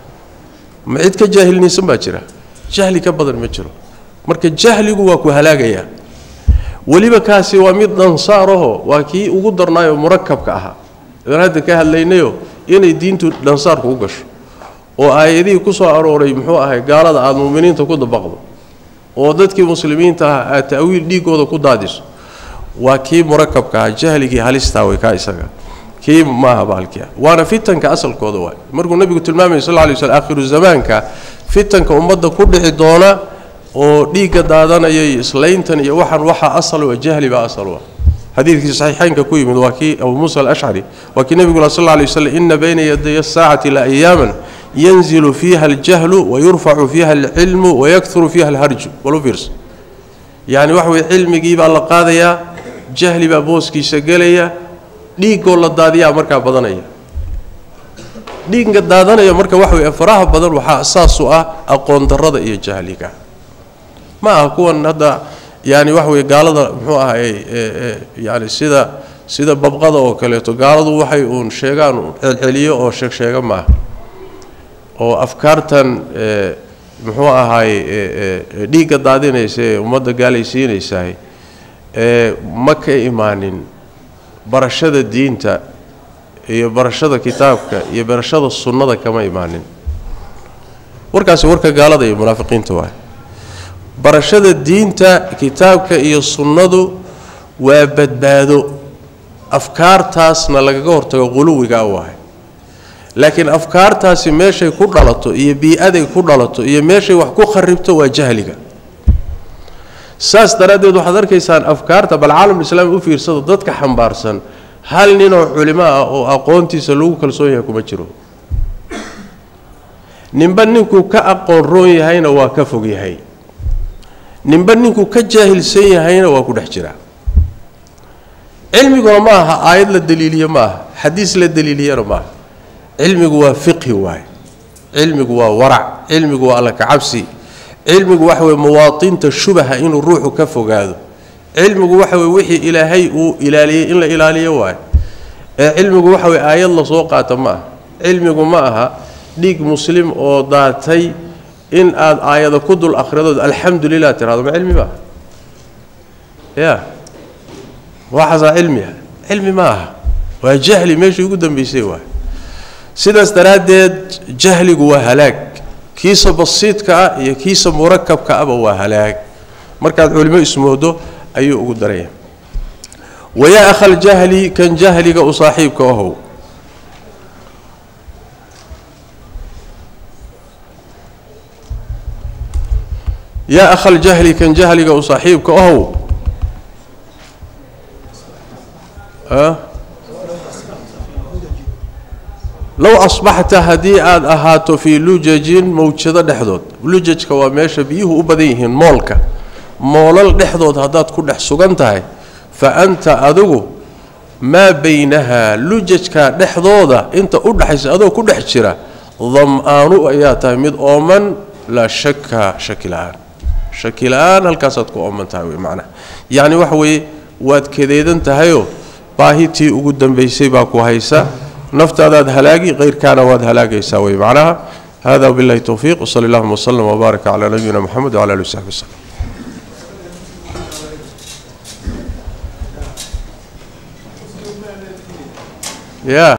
ma cid ka jaahilnaysan baa jira jahli ka badan ma jiro marka jahligu waa ku halaagayaa weliba kaasi waa mid dhansaaraho waa kii ugu darnaayoo murakabka ahaa aan hadda ka hadlaynayo inay diintu dhansaarku u gasho oo aayadihii ku soo arooray muxuu ahay gaalada aada muuminiinta ku dabaqdo oo dadkii muslimiinta ah aad ta'wiil dhiigooda ku daadiso waa kii murakabka ahaa jahligii halistaa way kaa isaga kii maaha baalkia waana fitanka asalkooda waay markuu nabigu tilmaamaya sal lay slm aakhiru zamaanka fitanka ummadda ku dhici doona oo dhiigga daadanaya iyo islayntan iyo waxaan waxaa asal wa jahli baa asal wa xadiidkii saxiixaynka ku yimid waa kii abu muusa alashcari waa kii nebigu sal lay waslm ina bayna yaday asaacati la ayaaman yanzilu fiiha aljahlu wayurfacu fiiha alcilmu wayakuru fiiha alharju walu fiirsa yani waxa weye cilmigii baa la qaadayaa jahli baa booskiisa gelaya dhiigoo la daadiyaa markaa badanaya dhiigga daadanaya marka waxa weye faraha badan waxaa asaas u ah aqoon darrada iyo jahliga ma aha kuwan hadda yani waxa weye gaalada muxuu ahay yani sida sida babqada oo kaleeto gaaladu waxay uun sheegaan celceliyo oo sheegsheega maaha oo afkaartan muxuu ahaay dhiigga daadinaysa ee ummadda gaalaysiinaysahay ma ka imaanin barashada diinta iyo barashada kitaabka iyo barashada sunnada kama imaanin warkaasi warka gaalada iyo munaafiqiinta waay barashada diinta kitaabka iyo sunnadu waa badbaado afkaartaasna lagaga hortago quluwigaa waay laakiin afkaartaasi meeshay ku dhalato iyo bii-aday ku dhalato iyo meeshay wax ku kharibto waa jahliga saas daraaddeed waxaad arkaysaan afkaarta bal caalamulislaami u fiirsado dadka xambaarsan hal ninoo culimo ah oo aqoontiisa lagu kalsoon yahay kuma jiro ninba ninkuu ka aqoon roon yahayna waa ka fog yahay ninba ninkuu ka jaahilsan yahayna waa ku dhex jiraa cilmiguna ma aha aayad la daliiliye ma aha xadiis la daliiliyana ma aha cilmigu waa fiqhi waaye cilmigu waa warac cilmigu waa alla kacabsi cilmigu waxa weye muwaadinta shubaha inuu ruuxu ka fogaado cilmigu waxa weye wixii ilaahay uu ilaaliyey in la ilaaliyo waayo ee cilmigu waxa weye aayad lasoo qaata ma aha cilmigu ma aha dhiig muslim oo daatay in aad aayada ku dul akhridood alxamdu lilah tirahdo ma cilmi maaha ya waxaasaa cilmi ah cilmi ma aha waa jahli meeshii ugu dambaysay waay sidaas daraaddeed jahligu waa halaag kiisa basiidka ah iyo kiisa murakabka ahba waa halaag markaad culimo ismoodo ayuu ugu daraya wayaa akhaljahli kan jahliga u saaxiibka ahow yaa akhaljahli kan jahliga u saaxiibka ahow low asbaxta haddii aada ahaato fii lujajin mawjado dhexdood lujajka waa meesha biyuhu u badan yihiin moolka moolal dhexdood haddaad ku dhex sugan tahay fa anta adigu maa baynahaa lujajka dhexdooda inta u dhexaysa adoo ku dhex jira dam-aanu ayaa tahay mid ooman laa shaka shaki la-aan shaki la-aan halkaasaad ku ooman tahay wey macnaha yacni waxa weeye waad kadeedan tahayoo baahitii ugu dambaysay baa ku haysa naftaadaad halaagi keyrkaana waad halaagaysaa wey macnaha hada billahi towfiiq wsali allahuma wslm wbaaraka calaa nabiyina moxamed wcala ali wsaxbi wslem ya